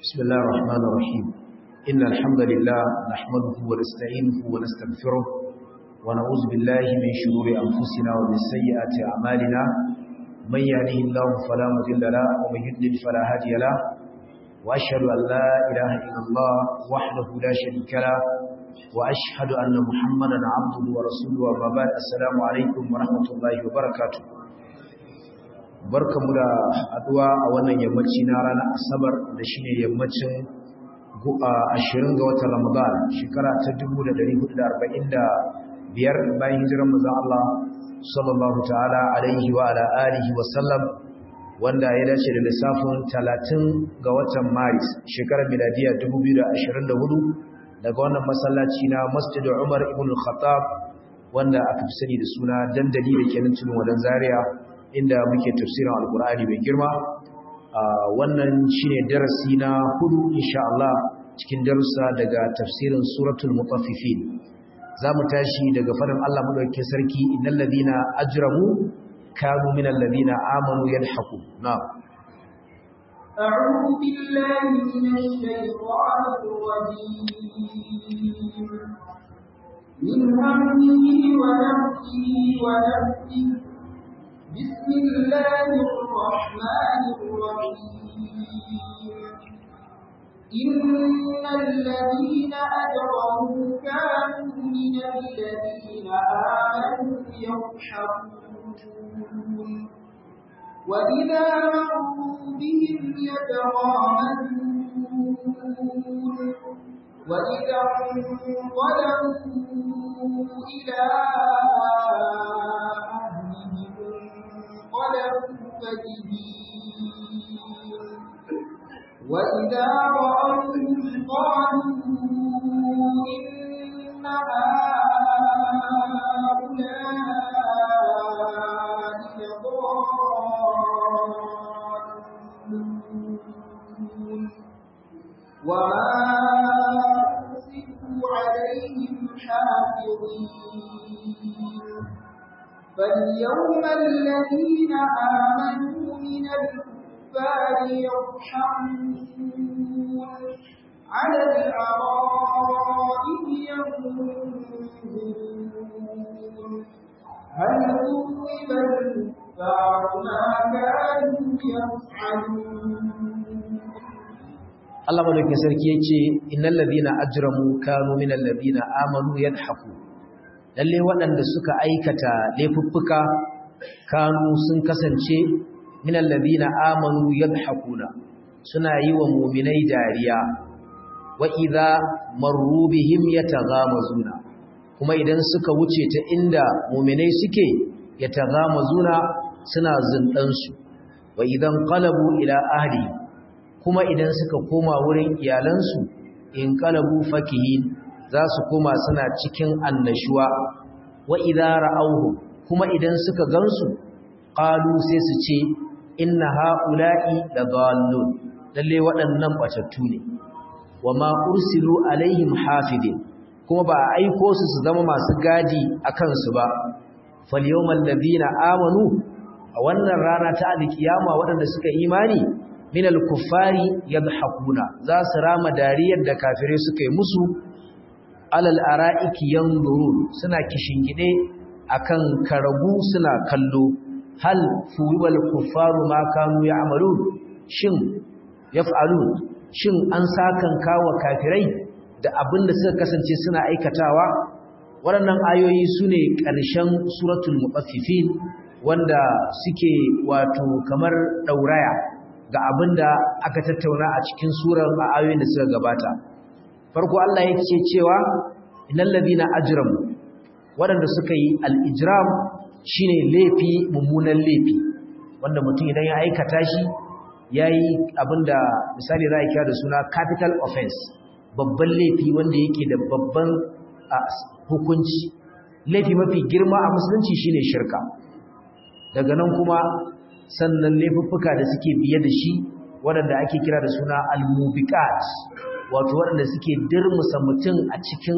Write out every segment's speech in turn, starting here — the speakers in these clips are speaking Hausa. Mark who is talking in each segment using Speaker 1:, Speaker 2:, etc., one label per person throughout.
Speaker 1: بسم الله الرحمن الرحيم إن الحمد لله نحمده ونستعينه ونستغفره ونعوذ بالله من شرور أنفسنا ومن سيئات أعمالنا من يهده الله فلا مضل له ومن يضلل فلا هادي له وأشهد أن لا إله إلا الله وحده لا شريك له وأشهد أن محمدا عبده ورسوله وما بعد السلام عليكم ورحمة الله وبركاته barkamu da haduwa a wannan yammaci na ranar asabar da shine yammacin 20 ga watan ramadan shekara ta 1445 bayan hijirar manzon Allah sallallahu ta'ala alaihi wa ala alihi wa sallam wanda ya dace da lissafin 30 ga watan maris shekarar miladiya 2024 daga wannan masallaci na Masjid Umar ibn Khattab wanda aka fi sani da suna dandali da kenan tudun wadan Zaria inda muke tafsirin alkur'ani mai girma wannan shine darasi na hudu insha Allah cikin darussa daga tafsirin suratul mutaffifin zamu tashi daga farin Allah madaukakin sarki innal ladina ajramu kanu minal ladina amanu yadhaku na'am
Speaker 2: أعوذ بالله من الشيطان الرجيم من همه ونفسه ونفسه بسم الله الرحمن الرحيم إن الذين أجرموا كانوا من الذين آمنوا يضحكون وإذا مروا بهم يتغامزون وإذا انقلبوا إلى انقلبوا فكهين وإذا رأوهم قالوا إن هؤلاء لضالون وما أرسلوا عليهم حافظين فاليوم الذين آمنوا من الكفار يضحكون على الأرائك ينظرون هل ثوب الكفار ما كانوا يفعلون
Speaker 1: Allah madaukakin sarki yace innal ladina ajramu kanu minal ladina amanu yadhaku lalle waɗanda suka aikata laifuffuka kanu sun kasance minal ladina amanu yadhakuna suna yi wa mu'minai dariya wa idza marru bihim yataghamazuna kuma idan suka wuce ta inda mu'minai suke yataghamazuna suna zindan su wa idan qalabu ila ahli kuma idan suka koma wurin iyalansu in qalabu fakihin za su koma suna cikin annashuwa wa idza ra'awhu kuma idan suka gansu qalu sai su ce inna haula'i ladallun lalle waɗannan batattu ne wama ursilu alaihim hafidin kuma ba a aiko su su zama masu gadi akan su ba fal yawmal ladina amanu a wannan rana ta alkiyama waɗanda suka imani min al-kuffari yadhakuna za su rama dariyar da kafirai suka yi musu alal ara'iki yanzurun suna kishingide akan karagu suna kallo hal fuwal kuffaru ma kanu ya'malun shin yaf'alun shin an sakan kawo kafirai da abin da suka kasance suna aikatawa waɗannan ayoyi sune ƙarshen suratul mutaffifin wanda suke wato kamar dauraya ga abin da aka tattauna a cikin surar a ayoyin da suka gabata farko Allah ya ce cewa innal ladina ajramu waɗanda suka yi al-ijram shine laifi mummunan laifi wanda mutum idan ya aikata shi yayi abinda misali za a kira da suna capital offense babban laifi wanda yake da babban hukunci laifi mafi girma a musulunci shine shirka daga nan kuma sannan laifuffuka da suke biye da shi waɗanda ake kira da suna al-mubiqat wato waɗanda suke dirmusa mutum a cikin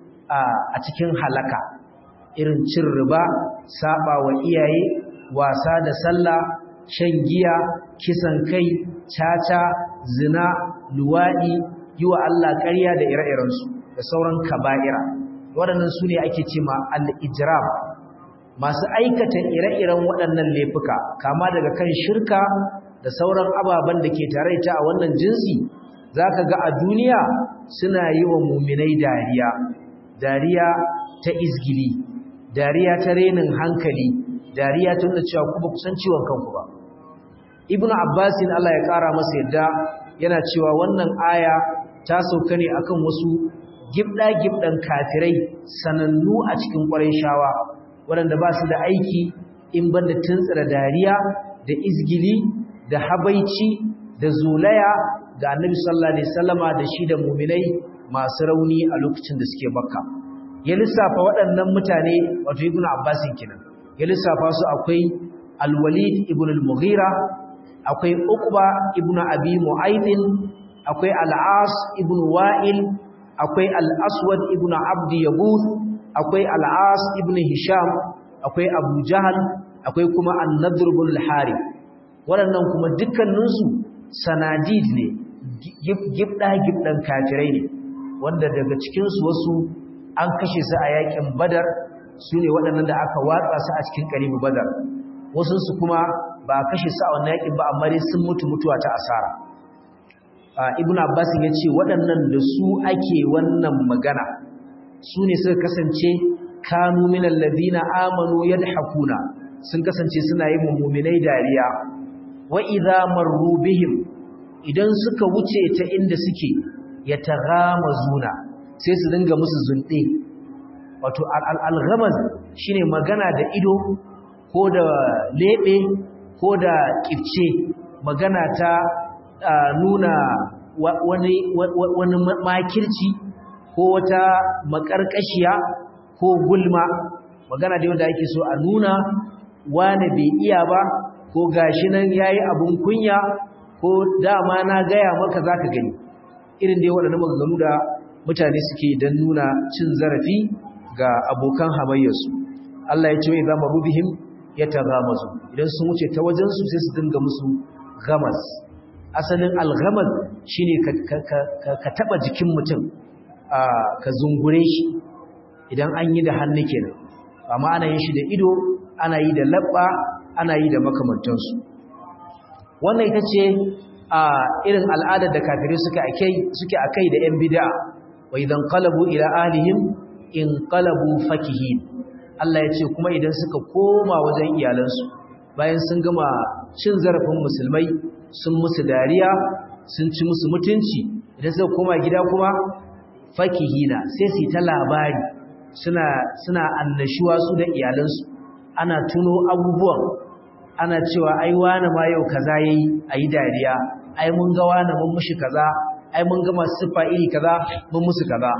Speaker 1: a cikin halaka irin cin riba saba wa iyaye wasa da sallah shan giya kisan kai caca zina luwaɗi yi wa Allah ƙarya da ire-irensu da sauran kaba'ira waɗannan su ne ake ce ma al'ijiram masu aikata ire-iren waɗannan laifuka kama daga kan shirka da sauran ababen da ke tare ta a wannan jinsi za ka ga a duniya suna yi wa muminai dariya dariya ta izgili dariya ta renin hankali dariya ta nuna cewa kuma kusan ciwon kanku ba ibnu abbasin Allah ya kara masa yadda yana cewa wannan aya ta sauka ne akan wasu gibda-gibdan kafirai sanannu a cikin ƙwarai shawa waɗanda ba su da aiki in banda tuntsira dariya da izgili da habaici da zulaya ga annabi sallallahu alaihi wasallama da shi da muminai masu rauni a lokacin da suke bakka ya lissafa waɗannan mutane wato ibnu abbasin kenan ya lissafa su akwai al-walid ibn al-mughira akwai uqba ibn abi mu'aydin akwai al-as ibn wa'il akwai al-aswad ibn abd yaguth akwai al-as ibn hisham akwai abu jahal akwai kuma an-nadr ibn al-harith waɗannan kuma dukkaninsu sanadid ne gibda gibdan kafirai ne wanda daga cikinsu wasu an kashe su a yakin badar su ne waɗannan da aka watsa su a cikin ƙaribu badar wasunsu kuma ba a kashe su a wannan yakin ba amma dai sun mutu mutuwa ta asara ibn abbas ya ce waɗannan da su ake wannan magana su ne suka kasance kanu min alladhina amanu yadhakuna sun kasance suna yin mu'minai dariya wa idza marru bihim idan suka wuce ta inda suke yataghamazuna sai su dinga musu zunde wato al-ghamaz shine magana da ido ko da lebe ko da kifce magana ta nuna wani wani makirci ko wata makarkashiya ko gulma magana da wanda ake so a nuna wani bai iya ba ko gashi nan yayi abun kunya ko dama na gaya maka zaka gani irin dai waɗannan maganganu da mutane suke dan nuna cin zarafi ga abokan hamayyarsu Allah ya ce wa idza marubihim yataghamazu idan sun wuce ta wajen su sai su dinga musu ghamas asalin al-ghamas shine ka ka taba jikin mutum ka zungure shi idan an yi da hannu kenan amma ana yin shi da ido ana yi da labba ana yi da makamantansu wannan ita ce a irin al'adar da kafirai suka akai suke akai da yan bid'a wa idan qalabu ila ahlihim in qalabu fakihin Allah ya ce kuma idan suka koma wajen iyalansu bayan sun gama cin zarafin musulmai sun musu dariya sun ci musu mutunci idan suka koma gida kuma fakihina sai su ta labari suna suna annashuwa su da iyalansu ana tuno abubuwan ana cewa ai wani ma yau kaza yayi ayi dariya ai mun ga wani mun mushi kaza ai mun ga masu sifa iri kaza mun musu kaza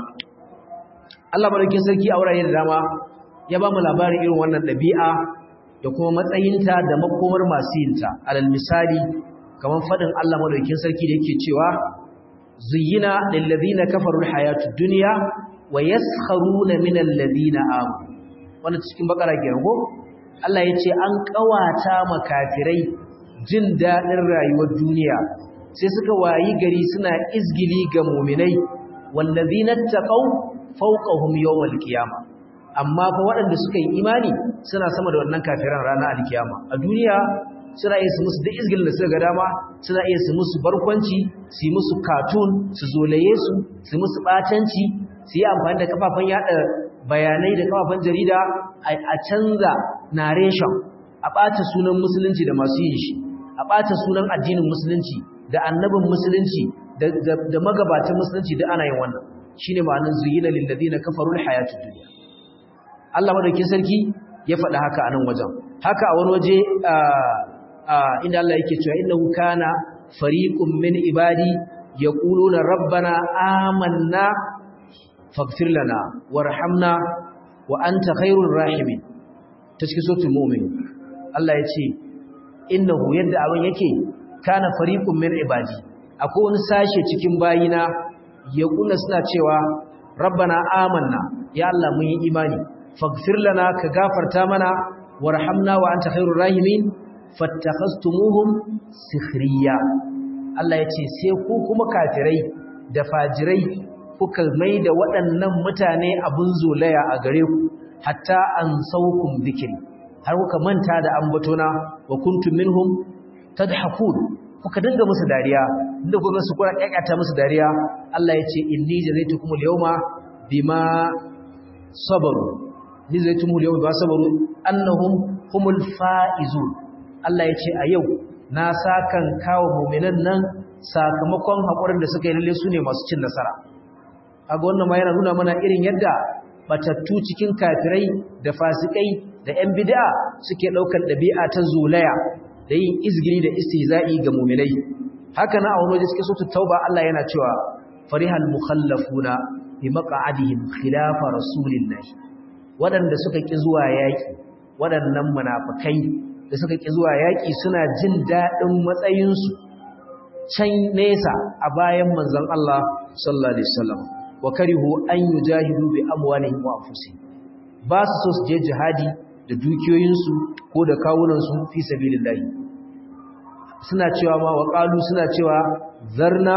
Speaker 1: Allah madaukakin sarki a wurare da dama ya ba mu labarin irin wannan dabi'a da kuma matsayinta da makomar masu yinta alal misali kamar fadin Allah madaukakin sarki da yake cewa zuyyina lil ladina kafaru al hayatud dunya wa yaskharuna min alladhina amanu wannan cikin bakara kenan ko Allah yace an kawata makafirai jin dadin rayuwar duniya sai suka wayi gari suna izgili ga mu'minai wallazina taqaw fawqahum yawmal qiyamah amma fa waɗanda suka yi imani suna sama da wannan kafiran ranar alkiyama a duniya suna iya su musu da izgilin da suka ga dama suna iya su musu barkwanci su yi musu cartoon su zolaye su su musu batanci su yi amfani da kafafen yada bayanai da kafafen jarida a canza narration a ɓata sunan musulunci da masu yin shi a ɓata sunan addinin musulunci da annabin musulunci da magabatan musulunci da ana yin wannan shine ma'anar zuyina lil ladina kafaru al hayatud dunya Allah madaukin sarki ya faɗa haka a nan wajen haka a wani waje inda Allah yake cewa innahu kana fariqun min ibadi yaquluna rabbana amanna faghfir lana warhamna wa anta khairur rahimin ta cikin suratul mu'min Allah ya ce innahu yadda abin yake kana fariqun min ibadi akwai wani sashe cikin bayina yaquluna suna cewa rabbana amanna ya Allah mun yi imani faghfir lana ka gafarta mana warhamna wa anta khairur rahimin fattakhastumuhum sikhriya Allah ya ce sai ku kuma kafirai da fajirai kuka mai da waɗannan mutane abin zolaya a gare ku hatta an saukun zikiri har kuka manta da ambatona wa kuntum minhum tadhakun kuka dinga musu dariya inda kuka su kura kakata musu dariya Allah ya ce inni jazaitukum al-yawma bima sabaru ni jazaitukum al-yawma bima sabaru annahum humul faizun Allah ya ce a yau na sakan kawo mu'minan nan sakamakon hakurin da suka yi lalle su ne masu cin nasara kaga wannan ma yana nuna mana irin yadda batattu cikin kafirai da fasikai da ƴan bid'a suke daukar dabi'a ta zulaya da yin izgiri da istihza'i ga mu'minai haka na a wani waje cikin suratul tauba Allah yana cewa farihal mukhallafuna bi maq'adihim khilafa rasulillah wadanda suka ki zuwa yaki wadannan munafikai da suka ki zuwa yaki suna jin dadin matsayin su can nesa a bayan manzon Allah sallallahu alaihi wasallam wa karihu an yujahidu bi amwalihim wa anfusihim ba su so su je jihadi da dukiyoyinsu ko da kawunansu fi sabilillahi suna cewa ma wa qalu suna cewa zarna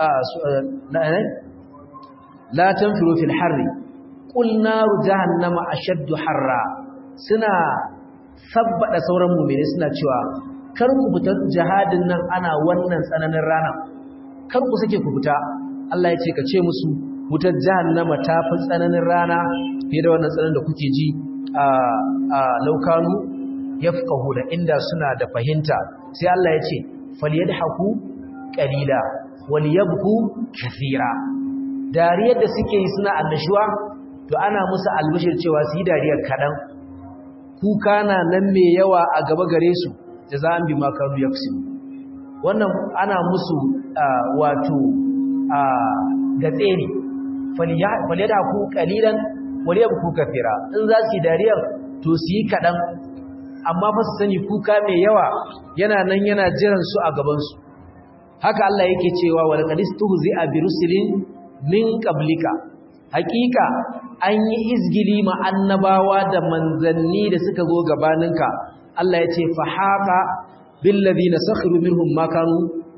Speaker 1: la tanfiru fil harri qul naru jahannama ashaddu harra suna sabbada sauran mu'mini suna cewa kar ku fita jihadin nan ana wannan tsananin rana kar ku sake ku fita Allah ya ce ka ce musu wutar jahannama ta fi tsananin rana fiye da wannan tsananin da kuke ji a laukanu yafqahu da inda suna da fahimta sai Allah ya ce falyadhaku qalila walyabku kathira dariyar da suke yi suna annashuwa to ana musu albishir cewa su yi dariyar kadan kuka na nan mai yawa a gaba gare su jaza'an bima kanu yaksubu wannan ana musu wato gatse ne falyadhaku qalilan walyabku kathira in za su yi dariyar to su yi kadan amma fa su sani kuka mai yawa yana nan yana jiran su a gaban su haka Allah yake cewa wal qadistuhzi'a bi rusulin min qablika hakika an yi izgili ma annabawa da manzanni da suka zo gabaninka Allah ya ce fa haqa bil ladina sakhiru minhum ma kanu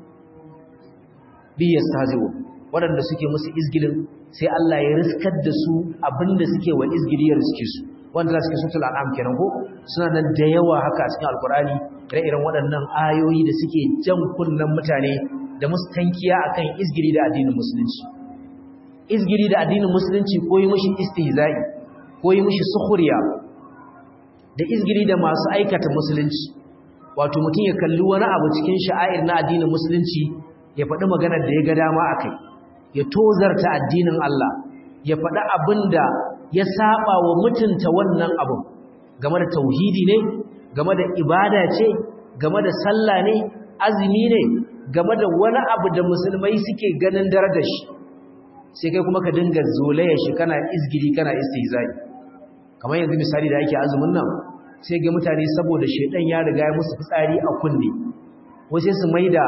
Speaker 1: bi yastahzi'un wadanda suke musu izgilin sai Allah ya riskar da su abinda suke wa izgili ya riske su wanda za su ke sutul an'am kenan ko suna nan da yawa haka a cikin alkurani ire-iren waɗannan ayoyi da suke jan kunnen mutane da musu tankiya akan izgiri da addinin musulunci izgiri da addinin musulunci ko yi mushi istihza'i ko yi mushi sukhriya da izgiri da masu aikata musulunci wato mutum ya kalli wani abu cikin sha'air na addinin musulunci ya faɗi maganar da ya ga dama akai ya tozarta addinin Allah ya faɗi abin da ya saba wa mutunta wannan abun game da tauhidi ne game da ibada ce game da sallah ne azumi ne game da wani abu da musulmai suke ganin darajar shi sai kai kuma ka dinga zolaya shi kana izgiri kana istihzai kamar yanzu misali da ake azumin nan sai ga mutane saboda shedan ya riga ya musu fitsari a kunne wasu su maida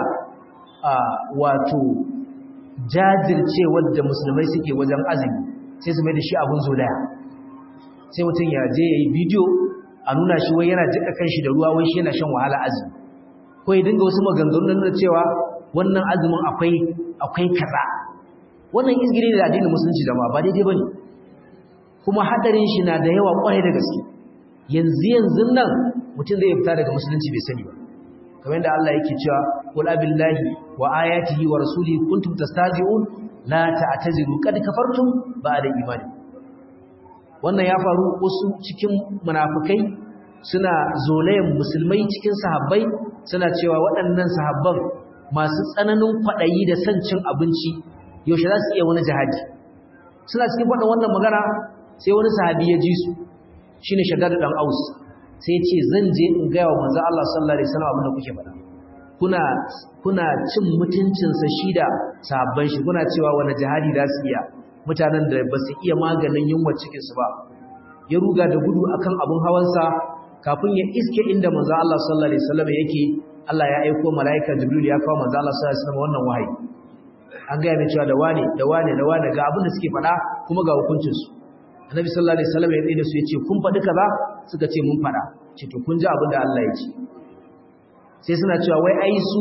Speaker 1: wato jajircewar da musulmai suke wajen azumi sai su mai da shi abun zolaya sai mutum ya je ya yi bidiyo a nuna shi wai yana jika kan shi da ruwa wai shi yana shan wahala azumi ko ya dinga wasu maganganu na cewa wannan azumin akwai akwai kaza wannan izgiri da addinin musulunci zama ba daidai bane kuma hadarin shi na da yawa kwarai da gaske yanzu yanzu nan mutum zai fita daga musulunci bai sani ba kamar yadda Allah yake cewa qul abillahi wa ayatihi wa rasulihi kuntum tastazi'un la ta'taziru kad kafartum ba'da imani wannan ya faru wasu cikin munafikai suna zolayen musulmai cikin sahabbai suna cewa waɗannan sahabban masu tsananin kwaɗayi da son cin abinci yaushe za su iya wani jihadi suna cikin faɗin wannan magana sai wani sahabi ya ji su shine shaddad dan aus sai ya ce zan je in ga wa manzo Allah sallallahu alaihi wasallam abin da kuke faɗa kuna kuna cin mutuncinsa shi da sahabban shi kuna cewa wani jihadi za su iya mutanen da ba su iya maganin yunwa cikinsu ba ya ruga da gudu akan abun hawansa kafin ya iske inda manzo Allah sallallahu alaihi wasallam yake Allah ya aika malaika Jibril ya kawo manzo Allah sallallahu alaihi wasallam wannan wahayi an ga mai cewa da wane da wane da wane ga abin da suke faɗa kuma ga hukuncin su Annabi sallallahu alaihi wasallam ya tsaye da su yace kun faɗi kaza suka ce mun faɗa ce to kun ji abin da Allah ya ce sai suna cewa wai ai su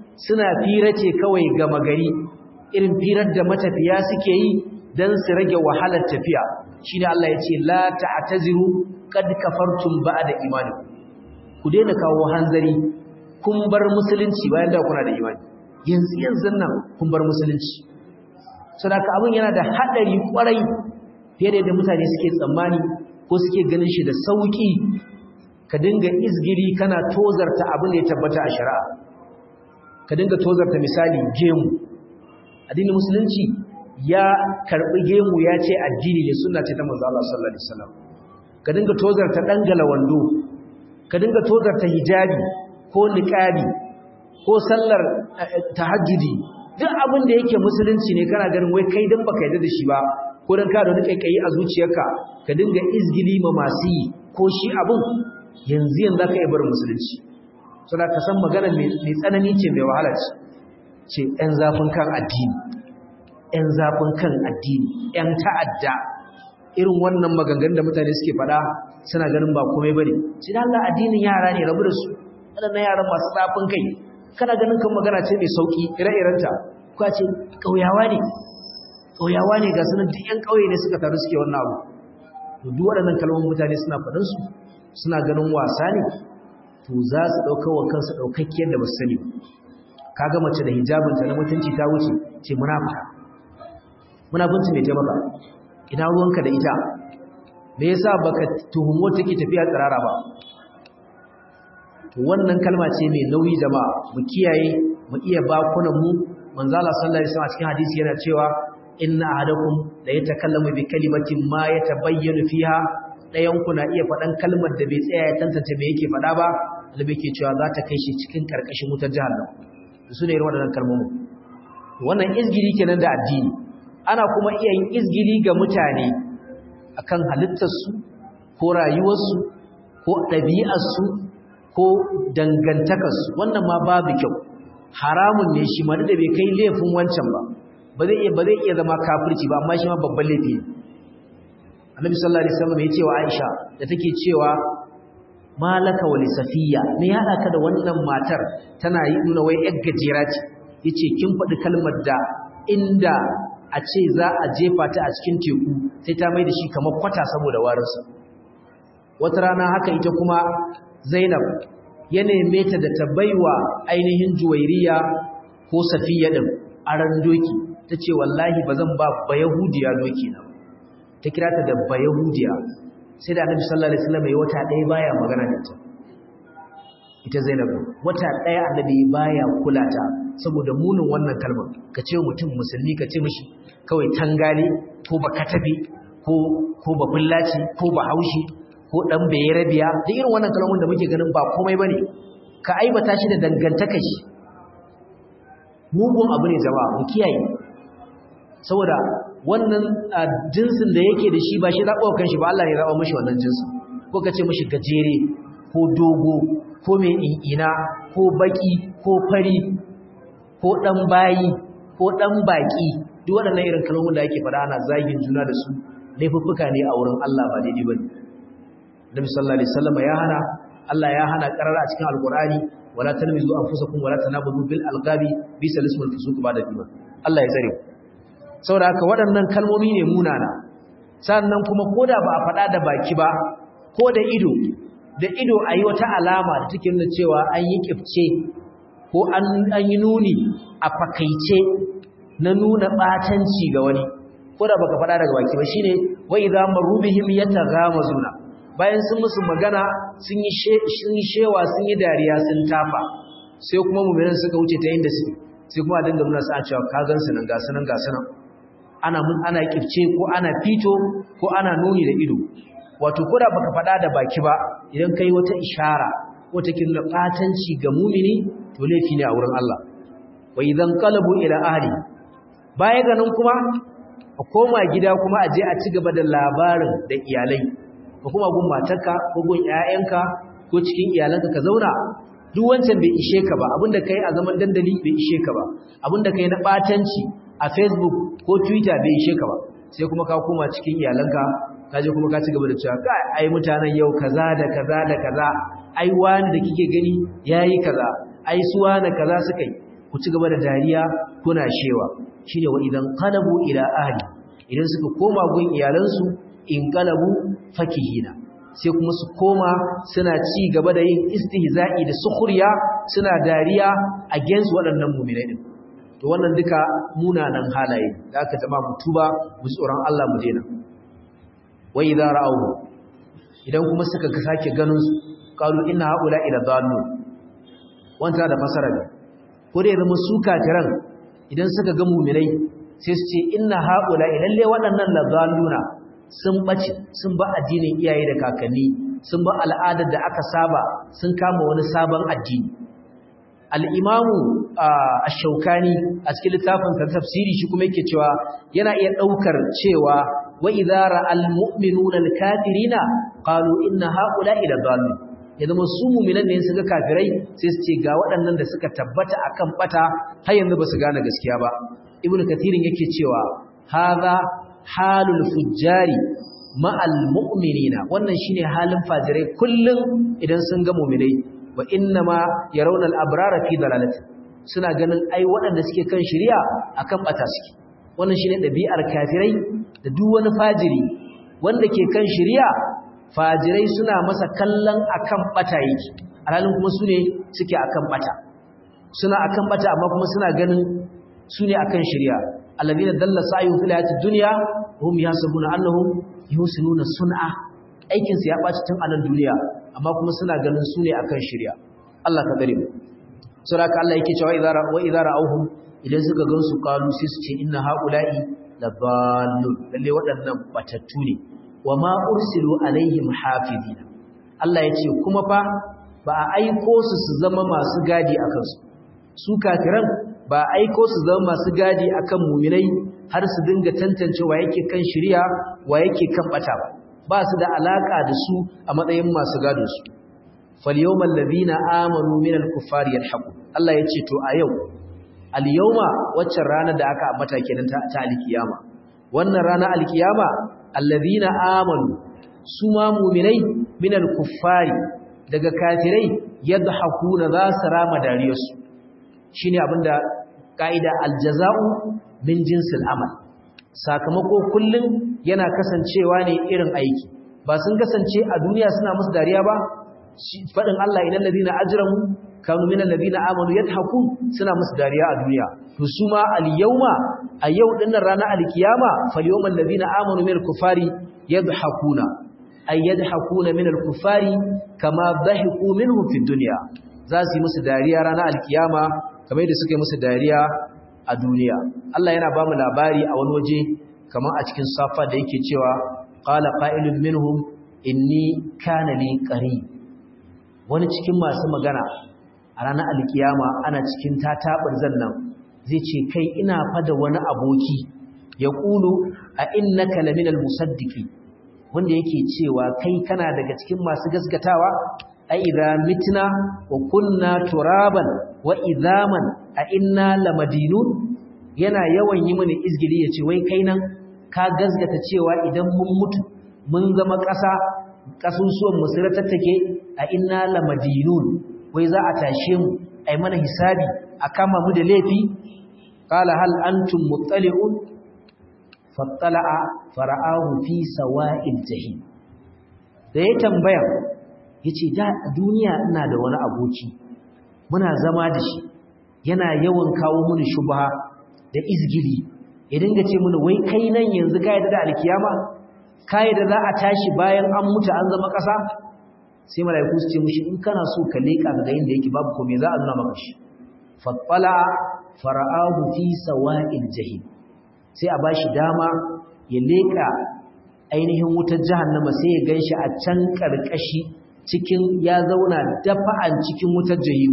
Speaker 1: suna fira ce kawai gama gari irin firar da matafiya suke yi dan su rage wahalar tafiya shine Allah ya ce la ta'taziru qad kafartum ba'da imanikum ku daina kawo hanzari kun bar musulunci bayan da kuna da imani yanzu yanzu nan kun bar musulunci saboda abin yana da hadari kwarai fiye da yadda mutane suke tsammani ko suke ganin shi da sauki ka dinga izgiri kana tozarta abin da ya tabbata a shari'a ka dinga tozarta misali gemu addinin musulunci ya karbi gemu ya ce addini ne sunna ce ta manzo Allah sallallahu alaihi wasallam ka dinga tozarta dangala wando ka dinga tozarta hijabi ko niqabi ko sallar tahajjudi duk abin da yake musulunci ne kana ganin wai kai dan baka yarda da shi ba ko dan ka da wani kaikayi a zuciyarka ka dinga izgili ma masu yi ko shi abin yanzu yanzu zaka iya bar musulunci so da ka san magana mai tsanani ce mai wahala ce ce ɗan zafin kan addini ɗan zafin kan addini ɗan ta'adda irin wannan maganganun da mutane suke faɗa suna ganin ba komai bane sai da Allah addinin yara ne rabu da su waɗannan yaran masu zafin kai kana ganin kan magana ce mai sauki ire-irenta ko ce ƙauyawa ne ƙauyawa ne ga sunan duk 'yan ƙauye ne suka taru suke wannan abu to duk waɗannan kalmomin mutane suna faɗin su suna ganin wasa ne to za su ɗaukar wa kansu ɗaukakkiyar da ba su sani ka ga mace da hijabinta na mutunci ta wuce ce munafika munafunci mai taimaka ina ruwanka da ita me yasa baka tuhumo take tafiya tsirara ba to wannan kalma ce mai nauyi jama'a mu kiyaye mu iya bakunan mu manzo Allah sallallahu alaihi wasallam cikin hadisi yana cewa inna ahadakum la yatakallamu bi kalimatin ma yatabayyanu fiha dayan ku na iya faɗan kalmar da bai tsaya ya tantance me yake faɗa ba albe ke cewa za ta kai shi cikin karkashin wutar jahannam su ne irin waɗannan kalmomin wannan izgili kenan da addini ana kuma iya yin izgili ga mutane akan halittarsu ko rayuwarsu ko ɗabi'arsu ko dangantakarsu wannan ma babu kyau haramun ne shi ma da bai kai laifin wancan ba ba zai iya ba zai iya zama kafirci ba amma shi ma babban laifi ne annabi sallallahu alaihi wasallam ya ce wa Aisha da take cewa malaka wa safiya me ya hada ka da wannan matar tana yi nuna wai yar gajera ce yace kin faɗi kalmar da inda a ce za a jefa ta a cikin teku sai ta mai da shi kamar kwata saboda warinsa wata rana haka ita kuma Zainab ya neme ta da ta baiwa ainihin Juwairiya ko Safiya din aran doki tace wallahi bazan ba ba Yahudiya doki na ta kira ta da ba Yahudiya sai da Annabi sallallahu alaihi wasallam ya wata ɗaya baya magana da ita ita Zainab wata ɗaya Annabi baya kula ta saboda munin wannan kalmar ka ce mutum musulmi ka ce mishi kawai tangale ko ba katabe ko ko ba bullaci ko ba haushi ko dan rabiya da irin wannan kalmomin da muke ganin ba komai bane ka aibata shi da dangantaka shi mugun abu ne jama'a mu kiyaye saboda wannan jinsin da yake da shi ba shi zaɓa kan shi ba Allah ne zaɓa mashi wannan jinsin ko ka ce mashi gajere ko dogo ko mai ina ko baki ko fari ko ɗan bayi ko ɗan baƙi duk waɗannan irin kalmomin da ake faɗa ana zagin juna da su laifuffuka ne a wurin Allah ba daidai ba ne Nabi sallallahu alaihi wasallam ya hana Allah ya hana karara a cikin alqur'ani wala tanmizu anfusakum wala tanabudu bil alqabi bisal ismul fusuq ba'da iman Allah ya tsare saboda haka waɗannan kalmomi ne munana sannan kuma koda ba a faɗa da baki ba ko da ido da ido ayi wata alama da take nuna cewa an yi kifce ko an an yi nuni a fakaice na nuna batanci ga wani koda baka faɗa daga baki ba shine wa idza marubihim yataghamazuna bayan sun musu magana sun yi shewa sun yi dariya sun tafa sai kuma muminan suka wuce ta yin da su sai kuma a dinga nuna su a cewa kagan su nan gasu nan gasu nan ana mun ana kifce ko ana fito ko ana nuni da ido wato koda baka faɗa da baki ba idan kai wata ishara wata kin da batanci ga mumini to laifi ne a wurin Allah wa idan qalabu ila ahli baya ganin kuma a koma gida kuma a je a ci gaba da labarin da iyalai ka kuma gun matarka ko gun ƴaƴanka ko cikin iyalanka ka zauna duk wancan bai ishe ka ba abinda kai a zaman dandali bai ishe ka ba abinda kai na batanci a Facebook ko Twitter bai ishe ka ba sai kuma ka koma cikin iyalanka ka je kuma ka ci gaba da cewa kai ai mutanen yau kaza da kaza da kaza ai wani da kike gani yayi kaza ai su wani kaza suka yi ku ci gaba da dariya kuna shewa shine wa idan qalabu ila ahli idan suka koma gun iyalansu in qalabu fakihina sai kuma su koma suna ci gaba da yin istihza'i da sukhriya suna dariya against waɗannan mu'minai din to wannan duka munanan halaye da aka zama mutuba mu tsoron Allah mu dena wa idza ra'awu idan kuma suka ga sake ganin su qalu inna haula ila dallu wanta da fasara ne ko da zama su kafiran idan suka ga mu'minai sai su ce inna haula lalle waɗannan la dalluna sun bace sun ba addinin iyaye da kakanni sun ba al'adar da aka saba sun kama wani sabon addini al'imamu a shaukani a cikin littafin tafsiri shi kuma yake cewa yana iya ɗaukar cewa wa idara al-mu'minuna al-kafirina qalu inna haula ila dhalin ya zama su mu'minan ne suka kafirai sai su ce ga waɗannan da suka tabbata akan bata har yanzu ba su gane gaskiya ba ibnu kathirin yake cewa hadha halul fujjari ma'al mu'minina wannan shine halin fajirai kullum idan sun ga mu'minai wa inna ma yarawna al-abrara fi dalalati suna ganin ai waɗanda suke kan shari'a akan bata suke wannan shine dabi'ar kafirai da duk wani fajiri wanda ke kan shari'a fajirai suna masa kallon akan bata yake alhalin kuma sune suke akan bata suna akan bata amma kuma suna ganin sune akan shari'a alladhina dalla sa'yuhum fil hayatid dunya hum yasabuna annahum yusinuna sun'a aikin su ya baci tun a nan duniya amma kuma suna ganin su ne akan shirya Allah ka gare mu saboda Allah yake cewa idara wa idara auhum idan suka gan su qalu sai su ce inna haula'i laballun lalle waɗannan batattu ne wa ma ursilu alaihim hafizina Allah ya ce kuma fa ba a aiko su su zama masu gadi akan su su kafiran ba a aiko su zama masu gadi akan muminai har su dinga tantance wa yake kan shirya wa yake kan bata ba ba su da alaka da su a matsayin masu gadon su falyawmal ladina amanu minal kuffari yalhaqu Allah yace to a yau al yawma waccan ranar da aka ambata kenan ta, ta alkiyama wannan rana alkiyama alladina amanu su ma mu'minai minal kuffari daga kafirai yadhakuna za su rama dariyarsu shine abinda kaida aljaza'u min jinsil amal sakamako kullum yana kasancewa ne irin aiki ba sun kasance a duniya suna musu dariya ba faɗin Allah idan ladina ajramu kanu minal ladina amanu yadhakun suna musu dariya a duniya to su ma al yawma a yau dinnan ranar alkiyama fal yawmal ladina amanu minal kufari yadhakuna ay yadhakuna minal kufari kama dhahiku minhum fid dunya za su yi musu dariya ranar alkiyama kamar yadda suka yi musu dariya a duniya Allah yana ba mu labari a wani waje kamar a cikin safa da yake cewa qala qa'ilun minhum inni kana li qarib wani cikin masu magana a ranar alkiyama ana cikin tatabar zannan zai ce kai ina fada wani aboki ya kulu a innaka laminal musaddiqi wanda yake cewa kai kana daga cikin masu gaskatawa a idza mitna wa kunna turaban wa idhaman a inna lamadinun yana yawan yi mini izgili ya ce wai kai nan ka gazgata cewa idan mun mutu mun zama ƙasa ƙasusuwan musulun tattake a inna lamadinun wai za a tashe mu a mana hisabi a kama mu da laifi ƙala hal antum muttali'un fattala'a fara'ahu fi sawa'il jahim da ya tambaya yace da duniya ina da wani aboki muna zama da shi yana yawan kawo mini shubha da izgili ya dinga ce mini wai kai nan yanzu ka yadda da alkiyama ka yadda za a tashi bayan an mutu an zama ƙasa sai mala'iku su ce mishi in kana so ka leƙa ga inda yake babu komai za a nuna maka shi fattala fara'ahu fi sawa'il jahim sai a bashi dama ya leƙa ainihin wutar jahannama sai ya ganshi a can karkashi cikin ya zauna dafa'an cikin wutar jahim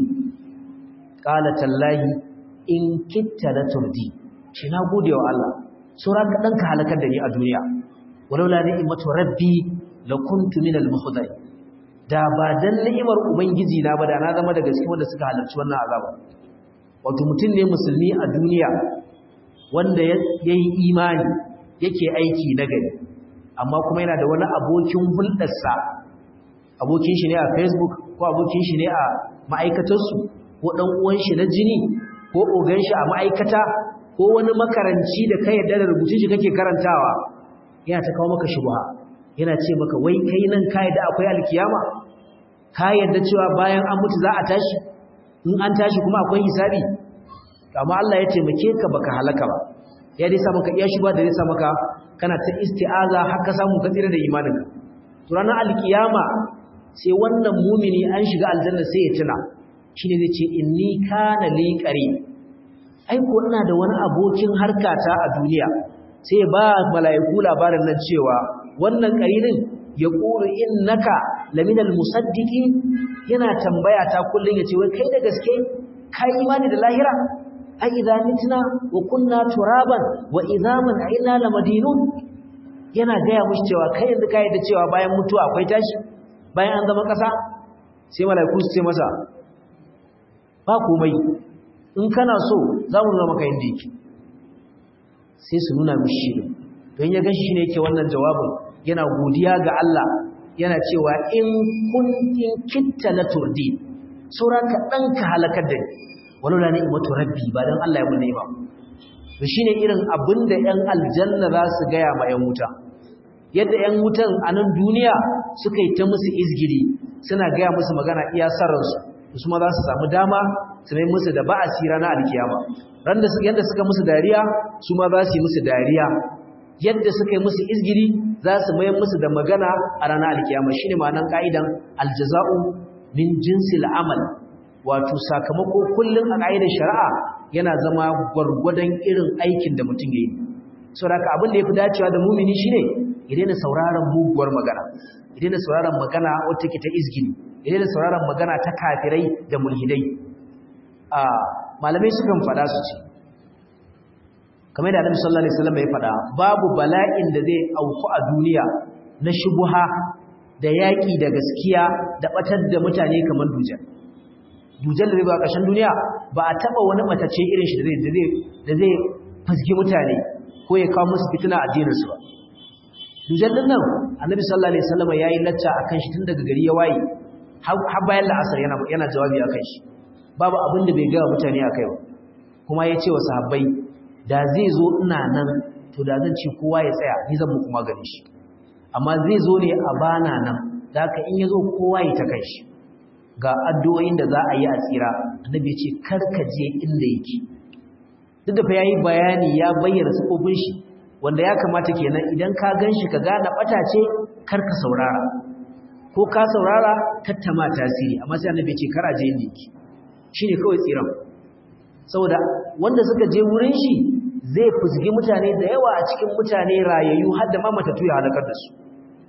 Speaker 1: qala tallahi in kitta la turdi shi na gode wa Allah sura ka danka halakar da ni a duniya walaula ni'matu rabbi lakuntu minal muhdari da ba dan ni'imar ubangiji na ba da na zama daga cikin wanda suka halarci wannan azaba wato mutum ne musulmi a duniya wanda yayi imani yake aiki na gari amma kuma yana da wani abokin hulɗarsa abokin shi ne a facebook ko abokin shi ne a ma'aikatarsu ko ɗan uwan shi na jini ko ko ogan shi a ma'aikata ko wani makaranci da ka yarda da rubutun shi kake karantawa yana ta kawo maka shubha yana ce maka wai kai nan ka yarda akwai alkiyama ka yarda cewa bayan an mutu za a tashi in an tashi kuma akwai hisabi amma Allah ya taimake ka baka halaka ba ya dai sa maka iya shubha da zai sa maka kana ta isti'aza har ka samu ka tsira da imaninka to ranar alkiyama sai wannan mumini an shiga aljanna sai ya tuna shine zai ce inni kana li qari ai ko ina da wani abokin harkata a duniya sai ba malaiku labarin nan cewa wannan qarinin ya qulu innaka laminal musaddiqi yana tambaya ta kullun yace wai kai da gaske kai imani da lahira ai idza mitna wa kunna turaban wa idhaman inna lamadinun yana gaya mushi cewa kai yanzu kai da cewa bayan mutuwa akwai tashi bayan an zama kasa sai malaiku su ce masa ba komai in kana so za mu nuna maka inda yake sai su nuna mishi don ya gashi ne yake wannan jawabin yana godiya ga Allah yana cewa in kuntin kitta na turdi saura ka ɗan ka halakar da ni wani da ni'imatu rabbi ba don Allah ya mun ba to shine irin abin da ƴan aljanna za su gaya ma ƴan wuta yadda ƴan wutan a nan duniya suka yi ta musu izgiri suna gaya musu magana iya sarransu su ma za su samu dama su mai musu da ba'asi ranar alkiyama ran da yadda suka musu dariya su ma za su yi musu dariya yadda suka yi musu izgiri za su mayar musu da magana a ranar alkiyama shine ma'anar ka'idan aljaza'u min jinsil amal wato sakamako kullum a ka'idar shari'a yana zama gwargwadon irin aikin da mutum ya yi saboda haka abin da ya fi dacewa da mumini shine ya daina sauraron muguwar magana ya daina sauraron magana wata ke ta izgini ya daina sauraron magana ta kafirai da mulhidai a malamai sukan fada su ce kamar da Annabi sallallahu alaihi wasallam ya fada babu bala'in da zai auku a duniya na shubuha da yaki da gaskiya da batar da mutane kamar dujal dujal da zai ba ƙarshen duniya ba a taba wani matace irin shi da zai da zai fasgi mutane ko ya kawo musu fitina a addinin su ba dujal din nan Annabi sallallahu alaihi wasallam yayi lacca akan shi tun daga gari ya waye har bayan la'asar yana yana jawabi akan shi babu abin da bai ga mutane akai ba kuma ya ce wa sahabbai da zai zo ina nan to da zan ce kowa ya tsaya ni zan muku magani shi amma zai zo ne a bana nan da haka in ya zo kowa ya ta kai shi ga addu'o'in da za a yi a tsira annabi ya ce kar ka je inda yake duk da fa yayi bayani ya bayyana sifofin shi wanda ya kamata kenan idan ka gan shi ka gane bata ce kar ka saurara ko ka saurara tattama tasiri amma sai annabi ya ce kar a je inda yake shine kawai tsiran saboda wanda suka je wurin shi zai fusgi mutane da yawa a cikin mutane rayayyu har da ma matattu ya halakar da su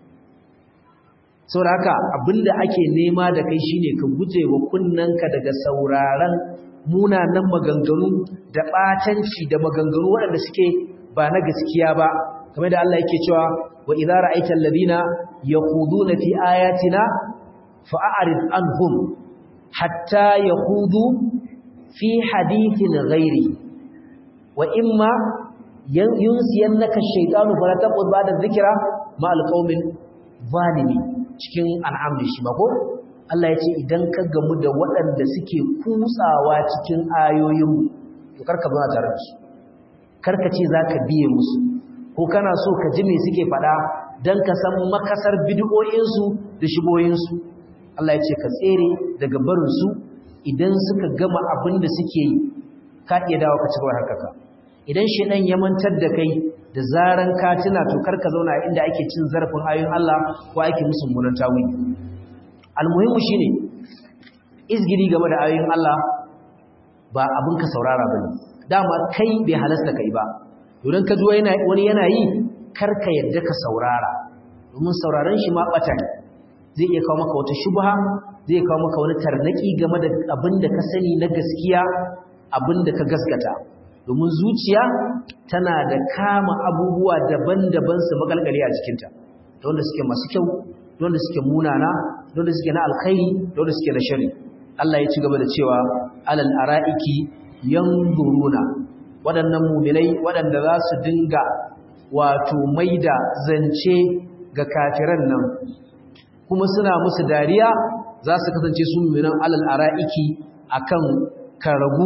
Speaker 1: saboda haka abinda ake nema da kai shine ka guje wa kunnanka daga sauraron munanan maganganu da batanci da maganganu waɗanda suke ba na gaskiya ba kamar da Allah yake cewa wa idza ra'aita alladhina yaquduna fi ayatina fa'arid anhum hatta yaqudu fi hadithin ghairi wa imma yunsiyannaka ash-shaytanu fala taqud ba'da dhikra ma al-qaumin zalimi cikin an'am da shi ba ko Allah ya ce idan ka gamu da waɗanda suke kutsawa cikin ayoyin to karka zo tare da su karka ce zaka biye musu ko kana so ka ji me suke faɗa dan ka san makasar bid'o'insu da shiboyinsu Allah ya ce ka tsere daga barin su idan suka gama abin da suke yi ka iya dawo ka ci gaba harkaka idan shedan ya mantar da kai da zaran ka tuna to karka zauna inda ake cin zarafin ayoyin Allah ko ake musu munan tawili almuhimmu shine izgiri game da ayoyin Allah ba abin ka saurara bane dama kai bai halasta kai ba idan ka ji wani yana yi karka yadda ka saurara domin sauraron shi ma bata ne zai iya kawo maka wata shubha zai kawo maka wani tarnaki game da abin da ka sani na gaskiya abin da ka gaskata domin zuciya tana da kama abubuwa daban-daban su makalkale a jikinta da wanda suke masu kyau da wanda suke munana da wanda suke na alkhairi da wanda suke na shari Allah ya ci gaba da cewa alal ara'iki yanzuruna waɗannan muminai waɗanda za su dinga wato maida zance ga kafiran nan kuma suna musu dariya za su kasance su muminan alal ara'iki akan karagu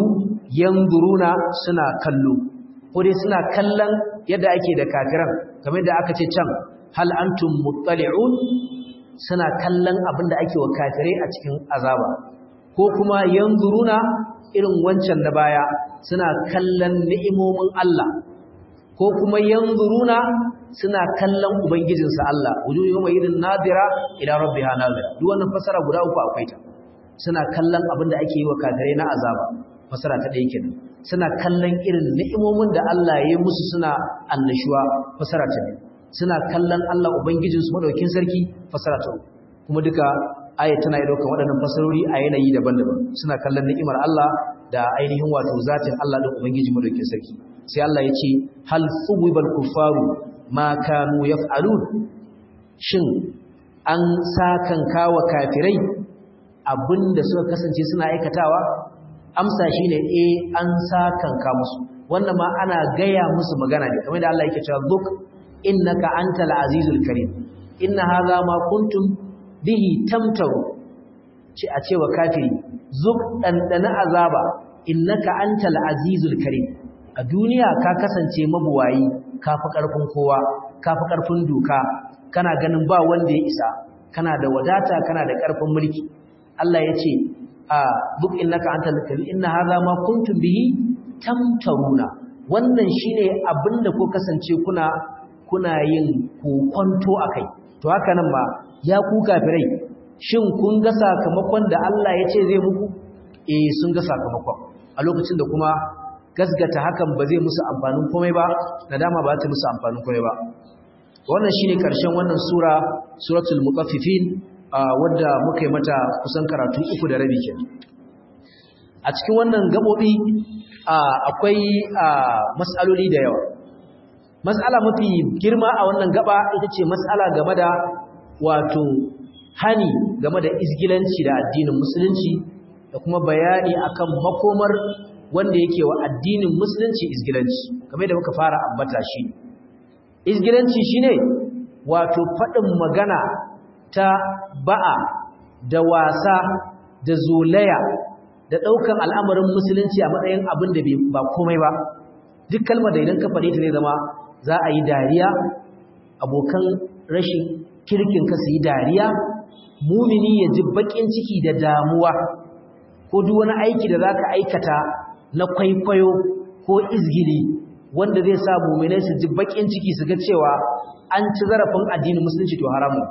Speaker 1: yanzuruna suna kallo ko dai suna kallon yadda ake da kafiran kamar da aka ce can hal antum muttali'un suna kallon abin da ake wa kafirai a cikin azaba ko kuma yanzuruna irin wancan da baya suna kallon ni'imomin Allah ko kuma yanzuruna suna kallon ubangijinsa Allah wujuhu yawma idin nadira ila rabbiha nadira duk wannan fasara guda uku akwai ta suna kallon abin da ake yi wa kafirai na azaba fasara ta ɗaya kenan suna kallon irin ni'imomin da Allah ya yi musu suna annashuwa fasara ta biyu suna kallon Allah ubangijinsu madaukin sarki fasara ta uku kuma duka aya tana yi daukan waɗannan fasarori a yanayi daban-daban suna kallon ni'imar Allah da ainihin wato zatin Allah da ubangiji madaukin sarki sai Allah ya ce hal thuwibal kuffaru ma kanu yaf'alun shin an sakan kawa kafirai abinda suka kasance suna aikatawa amsa shine eh an sakanka musu wannan ma ana gaya musu magana ne kamar da Allah yake cewa zuk innaka antal azizul karim inna hadha ma kuntum bihi tamtaru ce a cewa kafiri zuk dandana azaba innaka antal azizul karim a duniya ka kasance mabuwayi kafi karfin kowa kafi karfin doka kana ganin ba wanda ya isa kana da wadata kana da karfin mulki Allah ya ce a duk innaka antal karim inna hadha ma kuntum bihi tamtaruna wannan shine abinda ko kasance kuna kuna yin kokonto akai to haka nan ba ya ku kafirai shin kun ga sakamakon da Allah ya ce zai muku eh sun ga sakamakon a lokacin da kuma gasgata hakan ba zai musu amfanin komai ba nadama ba ta musu amfanin komai ba wannan shine karshen wannan sura suratul mutaffifin wadda muka yi mata kusan karatu uku da rabi ke a cikin wannan gabobi akwai mas'aloli da yawa mas'ala mafi girma a wannan gaba ita ce mas'ala game da wato hani game da isgilanci da addinin musulunci da kuma bayani akan makomar wanda yake wa addinin musulunci isgilanci kamar da muka fara ambata shi isgilanci shine wato faɗin magana ta ba'a da wasa da zolaya da ɗaukan al'amarin musulunci a matsayin abin da ba komai ba duk kalmar da idan ka faɗe ta zai zama za a yi dariya abokan rashin kirkin ka su yi dariya mumini ya ji baƙin ciki da damuwa ko duk wani aiki da za ka aikata na kwaikwayo ko izgili wanda zai sa muminai su ji baƙin ciki su ga cewa an ci zarafin addinin musulunci to haramun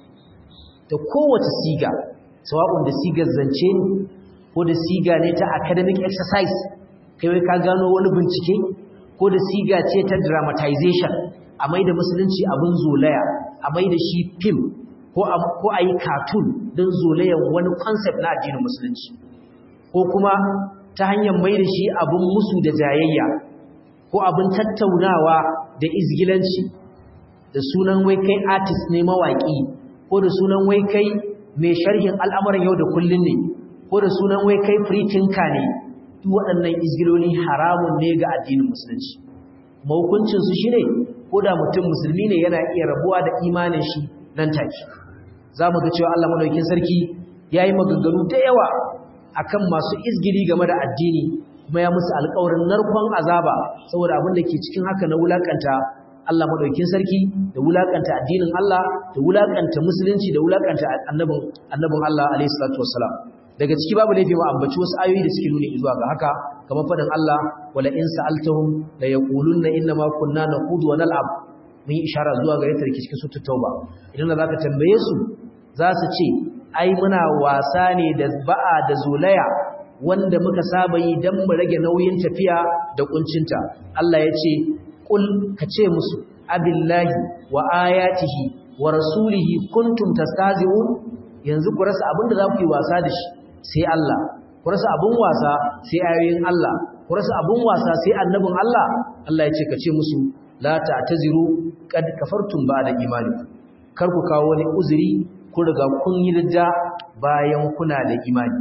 Speaker 1: da kowace siga sawa'un da sigar zance ne ko da siga ne ta academic exercise kai wai ka gano wani bincike ko da siga ce ta dramatization a mai da musulunci abin zolaya a mai da shi film ko a yi cartoon don zolayan wani concept na addinin musulunci ko kuma ta hanyar mai da shi abin musu da jayayya ko abin tattaunawa da izgilanci da sunan wai kai artist ne mawaƙi ko da sunan wai kai mai sharhin al'amuran yau da kullun ne ko da sunan wai kai free thinker ne duk waɗannan izgiloli haramun ne ga addinin musulunci mahukuncinsu shi ne ko da mutum musulmi ne yana iya rabuwa da imanin shi nan take za mu ga cewa Allah madaukin sarki ya yi maganganu da yawa akan masu izgili game da addini kuma ya musu alƙawarin narkon azaba saboda abin da ke cikin haka na wulakanta Allah madaukin sarki da wulakanta addinin Allah da wulakanta musulunci da wulakanta annabin annabin Allah alayhi salatu wassalam daga ciki babu laifi ma ambaci wasu ayoyi da suke nuni zuwa ga haka kamar fadin Allah wala in sa'altahum la yaqulunna inna ma kunna naqudu wa nal'ab mun yi ishara zuwa ga yadda cikin suratul tauba idan da zaka tambaye su za su ce ai muna wasa ne da ba'a da zolaya wanda muka saba yi dan mu rage nauyin tafiya da kuncinta Allah ya ce kul ka ce musu abillahi wa ayatihi wa rasulihi kuntum tastazi'un yanzu ku rasa abin da za ku yi wasa da shi sai Allah ku rasa abin wasa sai ayoyin Allah ku rasa abin wasa sai annabin Allah Allah ya ce ka ce musu la ta'taziru qad kafartum ba'da imanikum kar ku kawo wani uzuri kun riga kun yi ridda bayan kuna da imani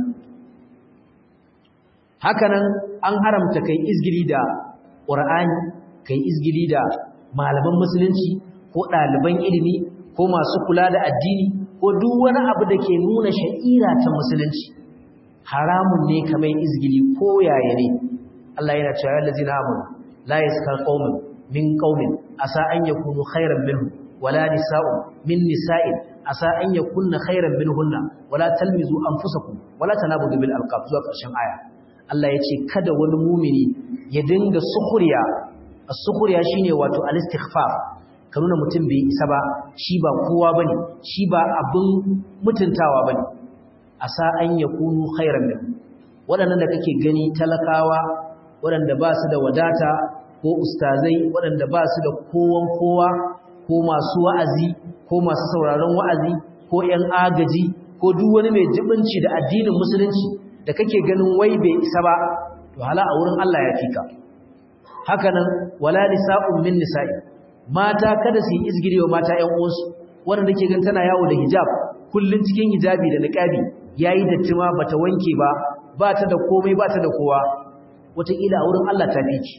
Speaker 1: hakanan an haramta kai izgili da Qur'ani kai izgili da malaman musulunci ko ɗaliban ilimi ko masu kula da addini ko duk wani abu da ke nuna sha'ira ta musulunci haramun ne kamar izgili ko yaya ne Allah yana cewa ya lazina amanu la yaskar qaumun min qaumin asa an yakunu khairan minhum wala nisa'un min nisa'in asa an yakunna khairan minhunna wala talmizu anfusakum wala tanabudu bil alqab zuwa ƙarshen aya Allah yace kada wani mumini ya dinga sukhriya as-sukhriya shine wato al-istighfar ka nuna mutum bai isa ba shi ba kowa bane shi ba abin mutuntawa bane asa an yakunu khairan minhum waɗannan da kake gani talakawa waɗanda ba su da wadata ko ustazai waɗanda ba su da kowan kowa ko masu wa'azi ko masu sauraron wa'azi ko ‘yan agaji ko duk wani mai jibinci da addinin musulunci da kake ganin wai bai isa ba to hala a wurin Allah ya fika hakanan wala nisa'un min nisa'i mata kada su yi izgirewa mata ‘yan uwansu wanda ke gan tana yawo da hijab kullun cikin hijabi da niqabi yayi datti ma bata wanke ba ba ta da komai ba ta da kowa wataƙila a wurin Allah ta fiki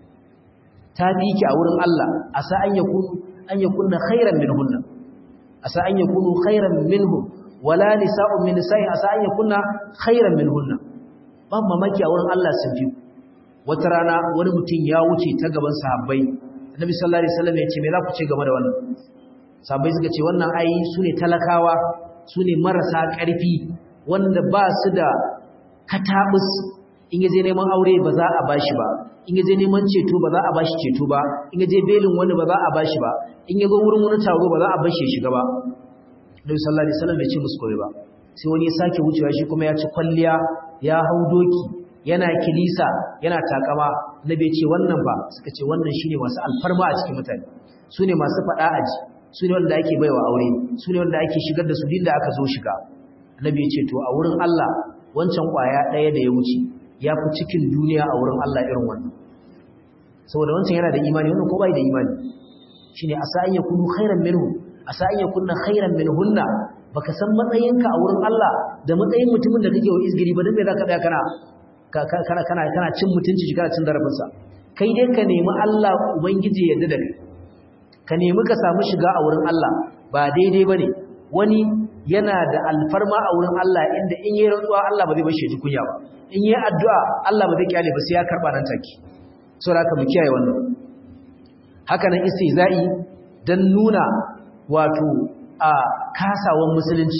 Speaker 1: ta fiki a wurin Allah a sa an yakunu an yakunna khairan minhunna a sa an yakunu khairan minhum wala nisa'un min nisa'i a sa an yakunna khairan minhunna ban mamaki a wurin Allah sun fi wata rana wani mutum ya wuce ta gaban sahabbai annabi sallallahu alaihi wasallam ya ce me za ku ce game da wannan sahabbai suka ce wannan ai su ne talakawa su ne marasa ƙarfi wanda ba su da katabus in yaje neman aure ba za a bashi ba in yaje neman ceto ba za a bashi ceto ba in yaje belin wani ba za a bashi ba in yazo wurin wani taro ba za a bashi shiga ba Nabi sallallahu alaihi wasallam bai ce musu koyi ba sai wani ya sake wucewa shi kuma ya ci kwalliya ya hau doki yana kilisa yana takama Nabi ya ce wannan ba suka ce wannan shine masu alfarma a cikin mutane su ne masu fada aji su ne wanda ake baiwa aure su ne wanda ake shigar da su din da aka zo shiga Nabi ya ce to a wurin Allah wancan kwaya ɗaya da ya wuce ya fi cikin duniya a wurin Allah irin wannan saboda wancan yana da imani wannan ko bai da imani shine asa an yakunu khairan minhu asa an yakunna khairan minhunna baka san matsayinka a wurin Allah da matsayin mutumin da kake wa izgiri ba dan me zaka tsaya kana kana kana kana cin mutunci shi kana cin zarafin sa kai dai ka nemi Allah ubangiji ya yarda da kai ka nemi ka samu shiga a wurin Allah ba daidai bane wani yana da alfarma a wurin Allah inda in yi rantsuwa Allah ba zai bashi ji kunya ba in yi addu'a Allah ba zai kyale ba sai ya karba nan take saboda haka mu kiyaye wannan haka nan istihza'i dan nuna wato a kasawan musulunci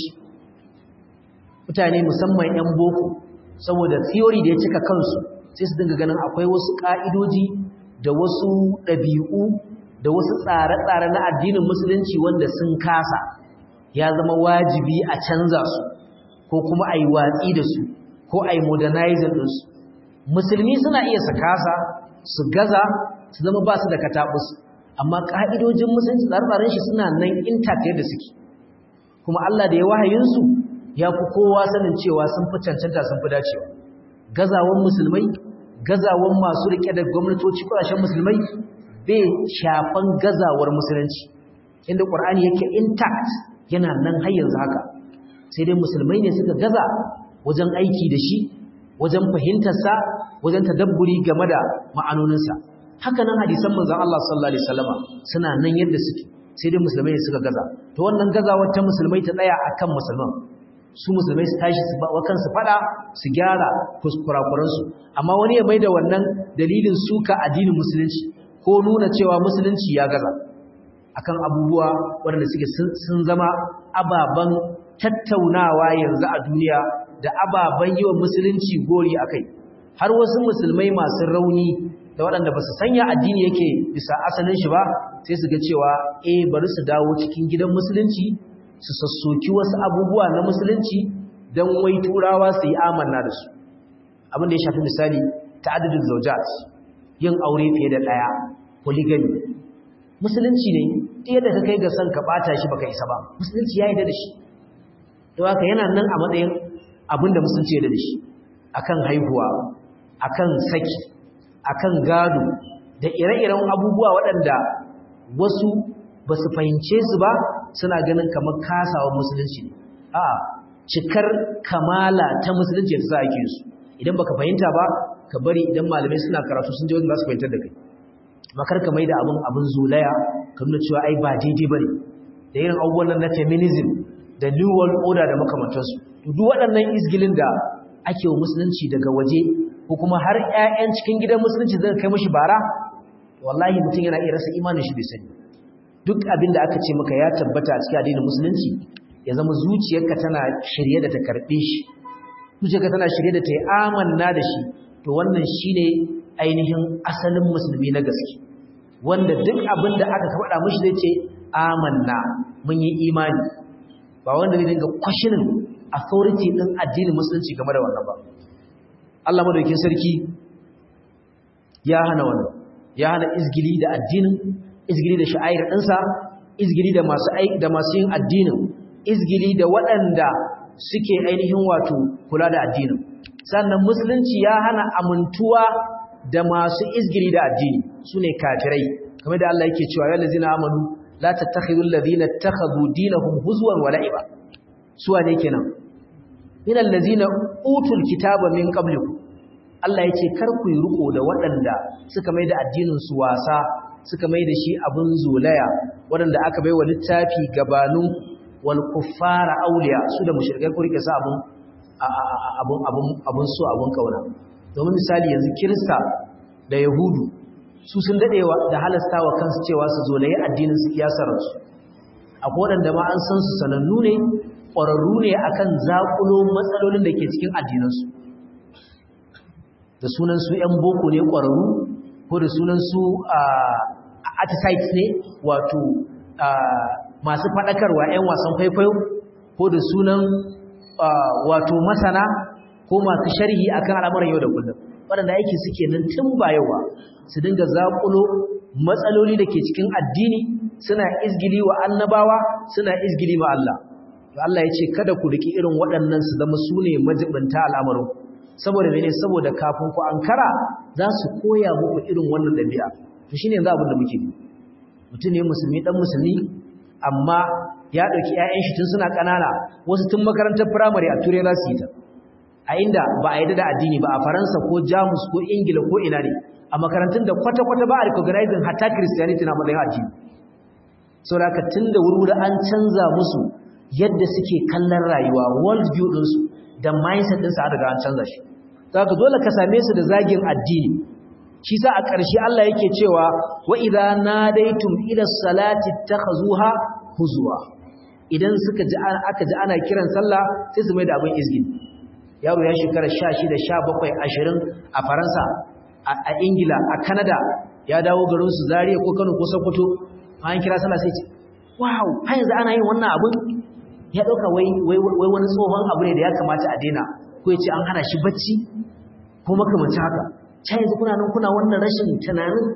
Speaker 1: mutane musamman yan boko saboda theory da ya cika kansu sai su dinga ganin akwai wasu ka'idoji da wasu ɗabi'u da wasu tsare-tsare na addinin musulunci wanda sun kasa ya zama wajibi a canza su ko kuma a yi watsi da su ko a yi modernizing ɗinsu musulmi suna iya su kasa su gaza su zama ba su da katabus amma ƙa'idojin musulunci tsare-tsaren shi suna nan intact yadda suke kuma Allah da ya wahayinsu ya fi kowa sanin cewa sun fi cancanta sun fi dacewa gazawan musulmai gazawan masu riƙe da gwamnatoci ƙasashen musulmai bai shafan gazawar musulunci inda ƙur'ani yake intact yana nan har yanzu haka sai dai musulmai ne suka gaza wajen aiki da shi wajen fahimtarsa wajen tadabburi game da ma'anoninsa haka nan hadisan manzon Allah sallallahu alaihi wasallama suna nan yadda suke sai dai musulmai ne suka gaza to wannan gazawar ta musulmai ta tsaya akan musulman su musulmai su tashi su ba kansu fada su gyara kuskurakuran su amma wani ya maida wannan dalilin suka addinin musulunci ko nuna cewa musulunci ya gaza akan abubuwa waɗanda suke sun zama ababen tattaunawa yanzu a duniya da ababen yi wa musulunci gori a kai har wasu musulmai masu rauni da waɗanda ba su sanya addini yake bisa asalin shi ba sai su ga cewa eh bari su dawo cikin gidan musulunci su sassoki wasu abubuwa na musulunci don wai turawa su yi amanna da su abin da ya shafi misali ta'addudin zaujat yin aure fiye da ɗaya polygamy musulunci ne ɗaya da ka kai ga son ka ɓata shi baka isa ba musulunci ya yi da shi don haka yana nan a matsayin abin da musulunci ya da shi akan haihuwa akan saki akan gado da ire-iren abubuwa waɗanda wasu ba su fahimce su ba suna ganin kamar kasawa musulunci ne a cikar kamala ta musulunci da za a ke su idan baka fahimta ba ka bari idan malamai suna karatu sun je wanda za su fahimtar da kai makar ka maida abin abin zulaya ka nuna cewa ai ba daidai bane da irin abubuwan nan na feminism da new world order da makamantansu to duk waɗannan izgilin da ake wa musulunci daga waje ko kuma har ƴaƴan cikin gidan musulunci zai kai mishi bara wallahi mutum yana iya rasa imanin shi bai sani duk abin da aka ce maka ya tabbata a cikin addinin musulunci ya zama zuciyarka tana shirye da ta karbe shi zuciyarka tana shirye da ta yi amanna da shi to wannan shine ainihin asalin musulmi na gaske wanda duk abin da aka faɗa mishi zai ce amanna mun yi imani ba wanda zai dinga kwashinin authority din addinin musulunci game da wannan ba Allah madaukakin sarki ya hana wannan ya hana izgili da addinin izgili da sha'air ɗinsa izgili da masu da masu yin addinin izgili da waɗanda suke ainihin wato kula da addinin sannan musulunci ya hana amintuwa da masu izgili da addini sune kafirai kamar da Allah yake cewa ya lazina amanu la tattakhidhu alladhina ittakhadhu dinahum huzwan wa la'iba suwa ne kenan min allazina utul kitaba min qablikum Allah yace kar ku yi riko da waɗanda suka mai da addinin su wasa suka mai da shi abun zolaya waɗanda aka baiwa littafi gabanin wal kuffara awliya su da mushrikai ku rike sa abun abun abun abun so abun kauna domin misali yanzu kirista da yahudu su sun dadewa da halasta wa kansu cewa su zolaye addinin su kiyasararsu akwai waɗanda ma an san su sanannu ne ƙwararru ne akan zaƙulo matsalolin da ke cikin addinansu da sunan su ‘yan boko ne ƙwararru ko da sunan su artisite ne wato masu faɗakarwa ‘yan wasan kwaikwayo ko da sunan wato masana ko masu sharhi akan al'amuran yau da kullum waɗanda aiki suke nan tun ba yawa su dinga zaƙulo matsaloli da ke cikin addini suna izgili wa annabawa suna izgili ma Allah to Allah ya ce kada ku riki irin waɗannan su zama su ne majibinta al'amarin saboda mene saboda kafin ku ankara za su koya muku irin wannan ɗabi'a to shine yanzu abin da muke yi mutum ne musulmi dan musulmi amma ya ɗauki 'ya'yan shi tun suna ƙanana wasu tun makarantar firamare a turai za su yi ta a inda ba a yi da addini ba a faransa ko jamus ko ingila ko ina ne a makarantun da kwata-kwata ba a recognizing hatta christianity na matsayin addini sau da tun da wuri an canza musu yadda suke kallon rayuwa world view ɗinsu da mindset ɗinsu a daga an canza shi za ka dole ka same su da zagin addini shi sa a ƙarshe Allah yake cewa wa idza nadaitum ila salati takhazuha huzwa idan suka ji aka ji ana kiran sallah sai su mai da abin izgin yaro ya shekara 16 17 20 a Faransa a Ingila a Canada ya dawo garin su Zaria ko Kano ko Sokoto an kira sallah sai ce wow har yanzu ana yin wannan abin ya dauka wai wai wai wani tsohon abu ne da ya kamata a daina ko ya ce an hana shi bacci ko makamancin haka sai yanzu kuna nan kuna wannan rashin tunanin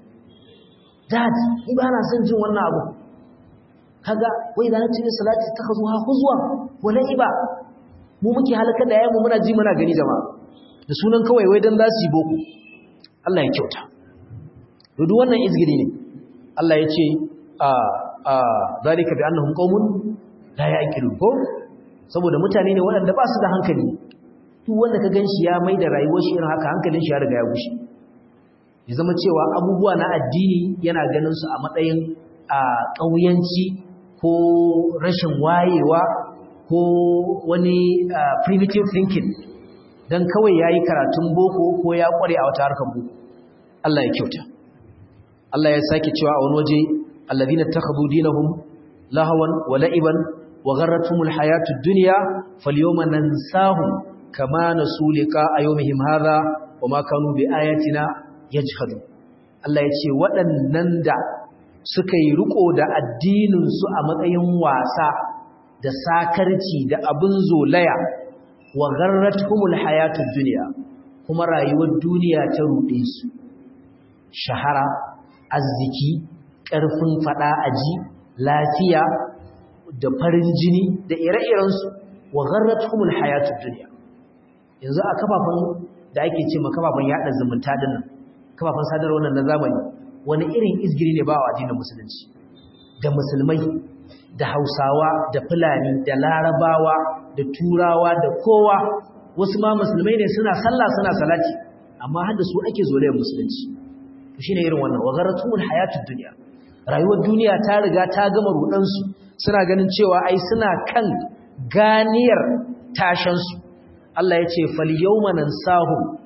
Speaker 1: dad ni ba na son jin wannan abu kaga wai da nace salati ta kazo ha huzwa wala iba mu muke halaka da yayin mu muna ji muna gani jama'a da sunan kawai wai dan za su yi boko Allah ya kyauta to duk wannan izgiri ne Allah ya ce a a zalika bi annahum qaumun la ya'qilun ko saboda mutane ne waɗanda ba su da hankali duk wanda ka ganshi ya mai da rayuwar shi irin haka hankalin shi ya riga ya gushe ya zama cewa abubuwa na addini yana ganin su a matsayin a ƙauyanci ko rashin wayewa ko wani primitive thinking don kawai ya yi karatun boko ko ya ƙware a wata harkar boko Allah ya kyauta Allah ya sake cewa a wani waje alladhina takhadhu dinahum lahawan wa la'iban wa gharratuhumul hayatud dunya falyawma nansahum kama nasu liqa yawmihim hadha wama kanu bi ayatina yajhadu Allah ya ce waɗannan da suka yi riko da addinin su a matsayin wasa da sakarci da abin zolaya wa gharratuhumul hayatud dunya kuma rayuwar duniya ta ruɗe su shahara arziki ƙarfin fada aji lafiya da farin jini da ire-irensu wa gharratuhumul hayatud dunya yanzu a kafafen da ake ce ma kafafen yada zumunta dinnan kafafen sadarwa wannan na zamani wani irin izgiri ne ba wa addinin musulunci da musulmai da hausawa da fulani da larabawa da turawa da kowa wasu ma musulmai ne suna sallah suna salati amma har da su ake zolayar musulunci to shine irin wannan wa gharratuhumul hayatud dunya rayuwar duniya ta riga ta gama rudansu suna ganin cewa ai suna kan ganiyar tashansu Allah ya ce fal yawma nansahu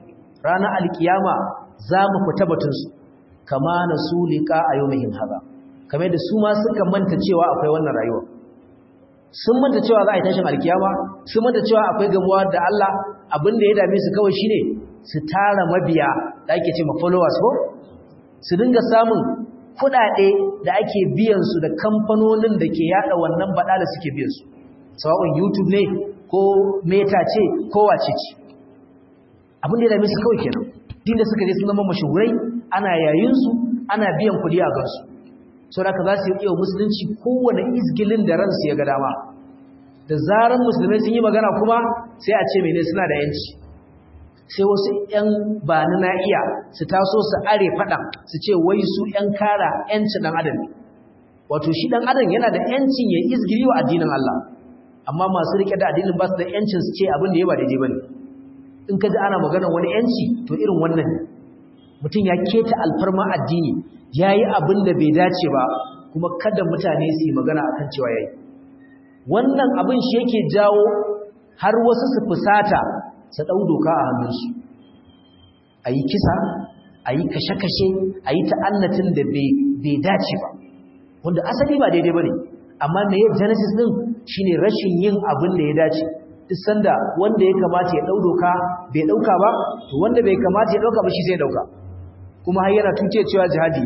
Speaker 1: ranar alkiyama za mu fita batunsu kama na su liƙa a yau mahim haza kamar da su ma suka manta cewa akwai wannan rayuwa sun manta cewa za a yi tashin alkiyama sun manta cewa akwai gamuwa da Allah abin da ya dame su kawai shine su tara mabiya da ake ce ma followers ko su dinga samun kuɗaɗe da ake biyan su da kamfanonin da ke yada wannan bada da suke biyan su sawa'un YouTube ne ko Meta ce ko wace ce abin da ya dame su kawai kenan din da suka je sun zama mashahurai ana yayin su ana biyan kuɗi a gansu sau da ka za su yi iya musulunci kowane izgilin da ransu ya ga dama da zarar musulmai sun yi magana kuma sai a ce mene suna da yanci sai wasu 'yan ba na iya su taso su are faɗan su ce wai su 'yan kara 'yancin ɗan adam ne wato shi ɗan adam yana da 'yancin ya izgiri wa addinin Allah amma masu riƙe da addinin ba su da 'yancin su ce abin da ya ba daidai ba ne in ka ji ana magana wani 'yanci to irin wannan ne mutum ya keta alfarma addini ya yi abin da bai dace ba kuma kada mutane su yi magana akan cewa ya yi wannan abin shi yake jawo har wasu su fusata su ɗau doka a hannunsu a yi kisa a yi kashe-kashe a yi ta'annatin da bai dace ba wanda asali ba daidai ba ne amma me ya genesis ɗin shi ne rashin yin abin da ya dace duk sanda wanda ya kamata ya ɗau doka bai ɗauka ba to wanda bai kamata ya ɗauka ba shi sai ɗauka kuma har yana tuce cewa jihadi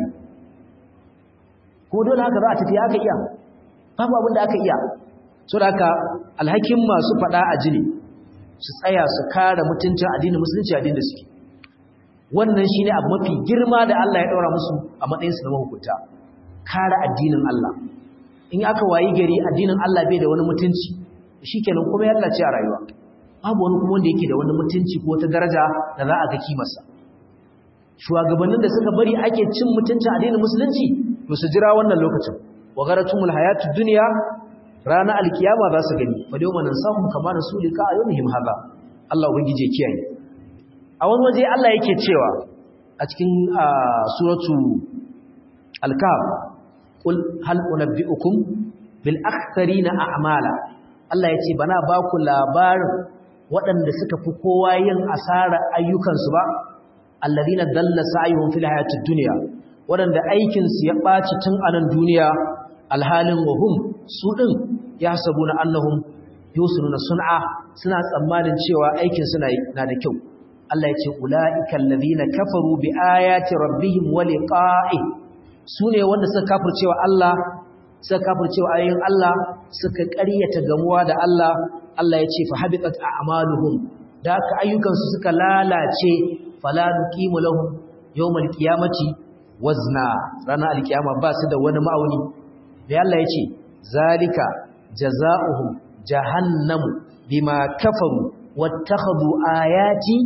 Speaker 1: ko dole haka za a tafi haka iya babu abin da aka iya so da haka alhakin masu fada a jini su tsaya su kare mutuncin addinin musulunci addinin da suke wannan shine abu mafi girma da Allah ya daura musu a matsayin su na mahukunta kare addinin Allah in aka wayi gari addinin Allah bai da wani mutunci shikenan kuma ya Allah ce a rayuwa babu wani kuma wanda yake da wani mutunci ko wata daraja da za a ga kimarsa shugabannin da suka bari ake cin mutuncin addinin musulunci to su jira wannan lokacin wa garatumul hayatud dunya rana alkiyama za su gani fa dai wannan sahum kama rasulika ayyuhum hada Allah ubangije ya kiyaye a wani waje Allah yake cewa a cikin suratu al-kahf qul hal unabbiukum bil aktharina a'mala Allah yace bana ba ku labarin waɗanda suka fi kowa yin asara ayyukansu ba alladhina dalla sa'yuhum fil hayatid dunya waɗanda aikinsu ya ɓaci tun a nan duniya alhalin wahum su ɗin ya sabu na annahum yusununa sun'a suna tsammanin cewa aikin suna na da kyau Allah ya ce ula'ikan ladina kafaru bi ayati rabbihim wa liqa'i sune wanda suka kafircewa Allah suka kafircewa ayoyin Allah suka ƙaryata gamuwa da Allah Allah ya ce fa habitat a'maluhum da ka ayyukansu suka lalace fala nuqimu lahum yawmal qiyamati wazna ranar alkiyama ba su da wani ma'auni da Allah ya ce zalika jaza'uhum jahannamu bima kafaru wattakhadhu ayati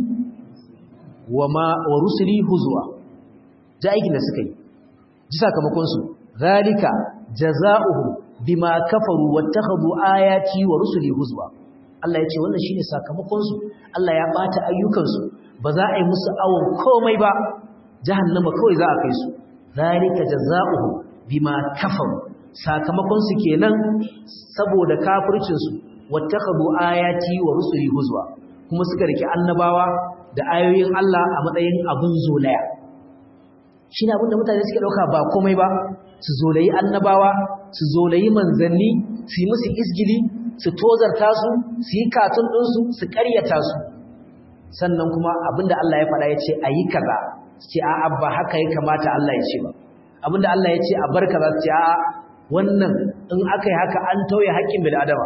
Speaker 1: wama wa rusuli huzwa da aikin da suka yi ji sakamakon su zalika jaza'uhum bima kafaru wattakhadhu ayati wa rusuli huzwa Allah ya ce wannan shine sakamakon su Allah ya bata ayyukan su ba za a yi musu awon komai ba jahannama kawai za a kai su zalika jazaohu bima kafaru sakamakon su kenan saboda kafircin su wattakhadhu ayati wa rusuli huzwa kuma suka rike annabawa da ayoyin Allah a matsayin abun zolaya shine abin da mutane suke dauka ba komai ba su zolayi annabawa su zolayi manzanni su yi musu isgili su tozarta su su yi katun ɗinsu su ƙaryata su sannan kuma abinda Allah ya faɗa ya ce a yi kaza ce a'a ba haka ya kamata Allah ya ce ba abinda Allah ya ce a bar kaza ce a'a wannan in aka yi haka an tauye haƙƙin bil adama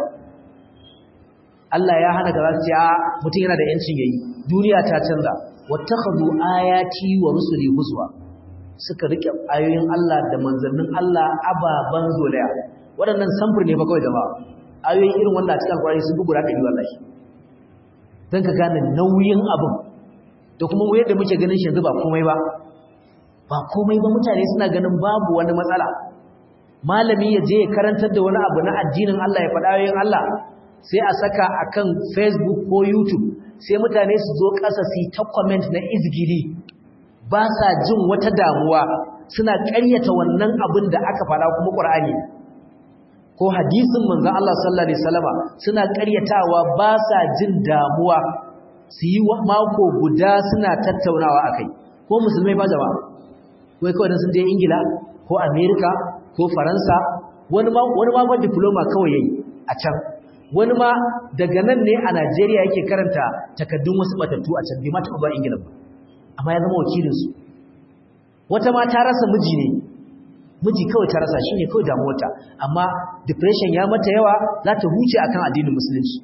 Speaker 1: Allah ya hana kaza ce a'a mutum yana da yancin yayi duniya ta canza wattakhadhu ayati wa rusuli huzwa suka rike ayoyin Allah da manzannin Allah ababan zolaya waɗannan samfur ne fa kawai jama'a ayoyi irin wanda a cikin alƙur'ani sun bugu da ɗari wallahi dan ka gane nauyin abin da kuma yadda muke ganin shi yanzu ba komai ba ba komai ba mutane suna ganin babu wani matsala malami ya je ya karantar da wani abu na addinin Allah ya faɗa yin Allah sai a saka akan Facebook ko YouTube sai mutane su zo ƙasa su ta comment na izgili ba sa jin wata damuwa suna ƙaryata wannan abin da aka faɗa kuma Qur'ani ko hadisin manzon Allah sallallahu alaihi wasallama suna ƙaryatawa ba sa jin damuwa su yi mako guda suna tattaunawa akai ko musulmai ba jama'a wai kawai sun je ingila ko america ko faransa wani ma wani ma ban diploma kawai yayi a can wani ma daga nan ne a Najeriya yake karanta takaddun wasu matattu a can bai ma taɓa ba ingila ba amma ya zama wakilin su wata ma ta rasa miji ne miji kawai ta rasa shine kawai damuwarta amma depression ya mata yawa za ta huce akan addinin musulunci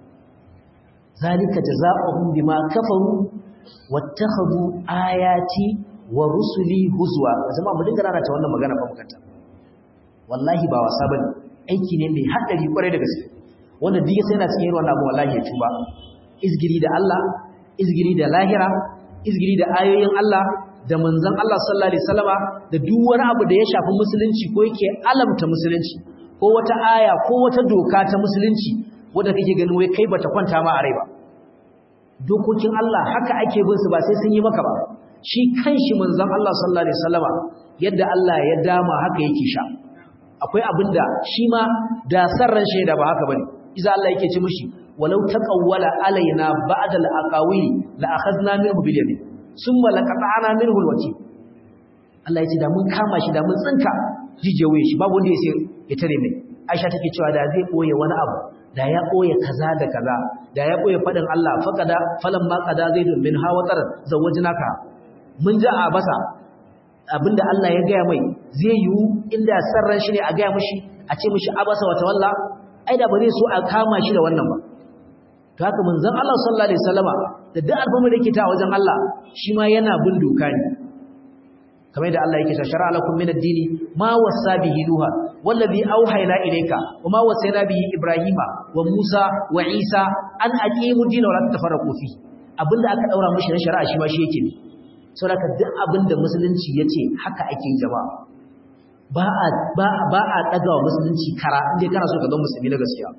Speaker 1: zalika jazaohum bima kafaru wattakhadhu ayati wa rusuli huzwa zama mu dinga rana ta wannan magana fa mukanta wallahi ba wasa bane aiki ne mai hadari kwarai da gaske wanda duk sai yana cikin wannan abu wallahi ya tuba izgiri da Allah izgiri da lahira izgiri da ayoyin Allah da manzon Allah sallallahu alaihi wasallama da duk wani abu da ya shafi musulunci ko yake alamta musulunci ko wata aya ko wata doka ta musulunci wanda kake ganin wai kai bata kwanta ma a rai ba dokokin Allah haka ake bin su ba sai sun yi maka ba shi kanshi manzon Allah sallallahu alaihi wasallama yadda Allah ya dama haka yake sha akwai abinda shi ma da sarran shaida ba haka bane iza Allah yake ce mishi walau taqawwala alaina ba'da al-aqawili la akhadna minhu bil yamin summa laqata'na minhu al-wati Allah ya ce da mun kama shi da mun tsinka jijewaye shi babu wanda ya sai ya tare mai Aisha take cewa da zai boye wani abu da ya boye kaza da kaza da ya boye fadin Allah faqada falamma qada zaidun min hawatar zawajnaka mun ji a basa abinda Allah ya gaya mai zai yiwu inda sarran shi ne a gaya mishi a ce mishi abasa wa tawalla ai da ba zai so a kama shi da wannan ba to haka manzon Allah sallallahu alaihi wasallama da duk alfamu da yake ta wajen Allah shi ma yana bin doka ne kamar da Allah yake ta shar'a lakum min ad-dini ma wasa bihi nuha wallazi auhayna ilayka wa ma wasayna bihi ibrahima wa musa wa isa an aqimu din wa la tafarraqu fi abinda aka daura mishi na shari'a shi ma shi yake ne saboda duk abinda musulunci yace haka ake jama'a ba a ba ba a daga wa musulunci kara inda kana so ka ga musulmi na gaskiya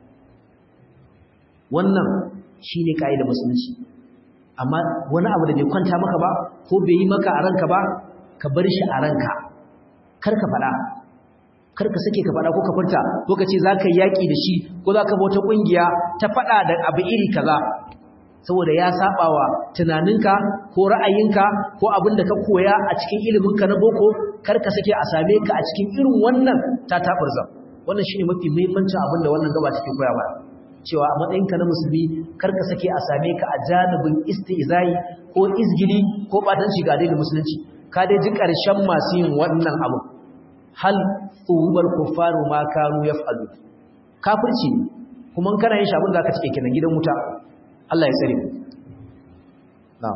Speaker 1: wannan shine kaidar musulunci amma wani abu da bai kwanta maka ba ko bai yi maka a ranka ba ka bar shi a ranka kar ka faɗa kar ka sake ka faɗa ko ka furta ko ka ce za ka yi yaƙi da shi ko za ka bauta ƙungiya ta faɗa da abu iri kaza saboda ya saɓawa tunaninka ko ra'ayinka ko abin da ka koya a cikin iliminka na boko kar ka sake a same ka a cikin irin wannan ta taɓarza wannan shine mafi muhimmancin abin da wannan gaba take koya mana cewa a matsayinka na musulmi kar ka sake a same ka a janibin istizai ko izgili ko batanci ga addinin musulunci ka dai ji ƙarshen masu yin wannan abu hal tsubar kuffaru ma kanu yaf'alu kafirci ne kuma kana yin shabun zaka cike kenan gidan wuta Allah ya tsare na'am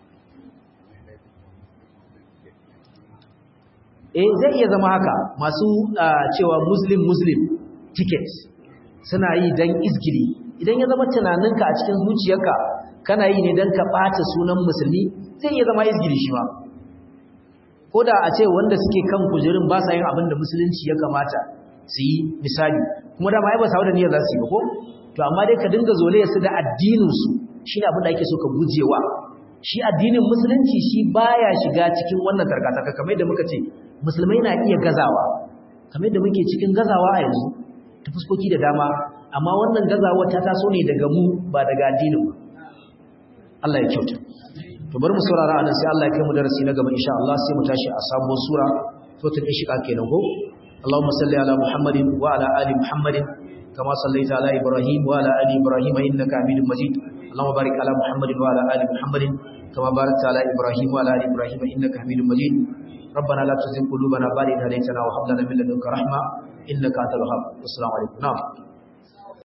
Speaker 1: eh zai iya zama haka masu cewa muslim muslim ticket suna yi dan izgili idan ya zama tunaninka a cikin zuciyarka kana yi ne dan ka ɓata sunan musulmi zai iya zama izgili shi ma ko da a ce wanda suke kan kujerun ba sa yin abin da musulunci ya kamata su yi misali kuma da ma ya ba sa da niyyar za su yi ba ko to amma dai ka dinga zole su da addininsu shi ne abin da ake so ka gujewa shi addinin musulunci shi baya shiga cikin wannan tarkataka kamar yadda muka ce musulmai na iya gazawa kamar yadda muke cikin gazawa a yanzu ta fuskoki da dama amma wannan gazawa ta taso ne daga mu ba daga addinin ba Allah ya kyauta to bari mu saurara anan sai Allah ya kai mu darasi na gaba insha Allah sai mu tashi a sabuwar sura suratul inshiqaq kenan ko Allahumma salli ala Muhammadin wa ala ali Muhammadin kama sallaita ala Ibrahim wa ala ali Ibrahim innaka Hamidum Majid Allahumma barik ala Muhammadin wa ala ali Muhammadin kama barakta ala Ibrahim wa ala ali Ibrahim innaka Hamidum Majid ربنا لا تزغ قلوبنا بعد إذ هديتنا وهب لنا من لدنك رحمة إنك أنت الوهاب والسلام عليكم نعم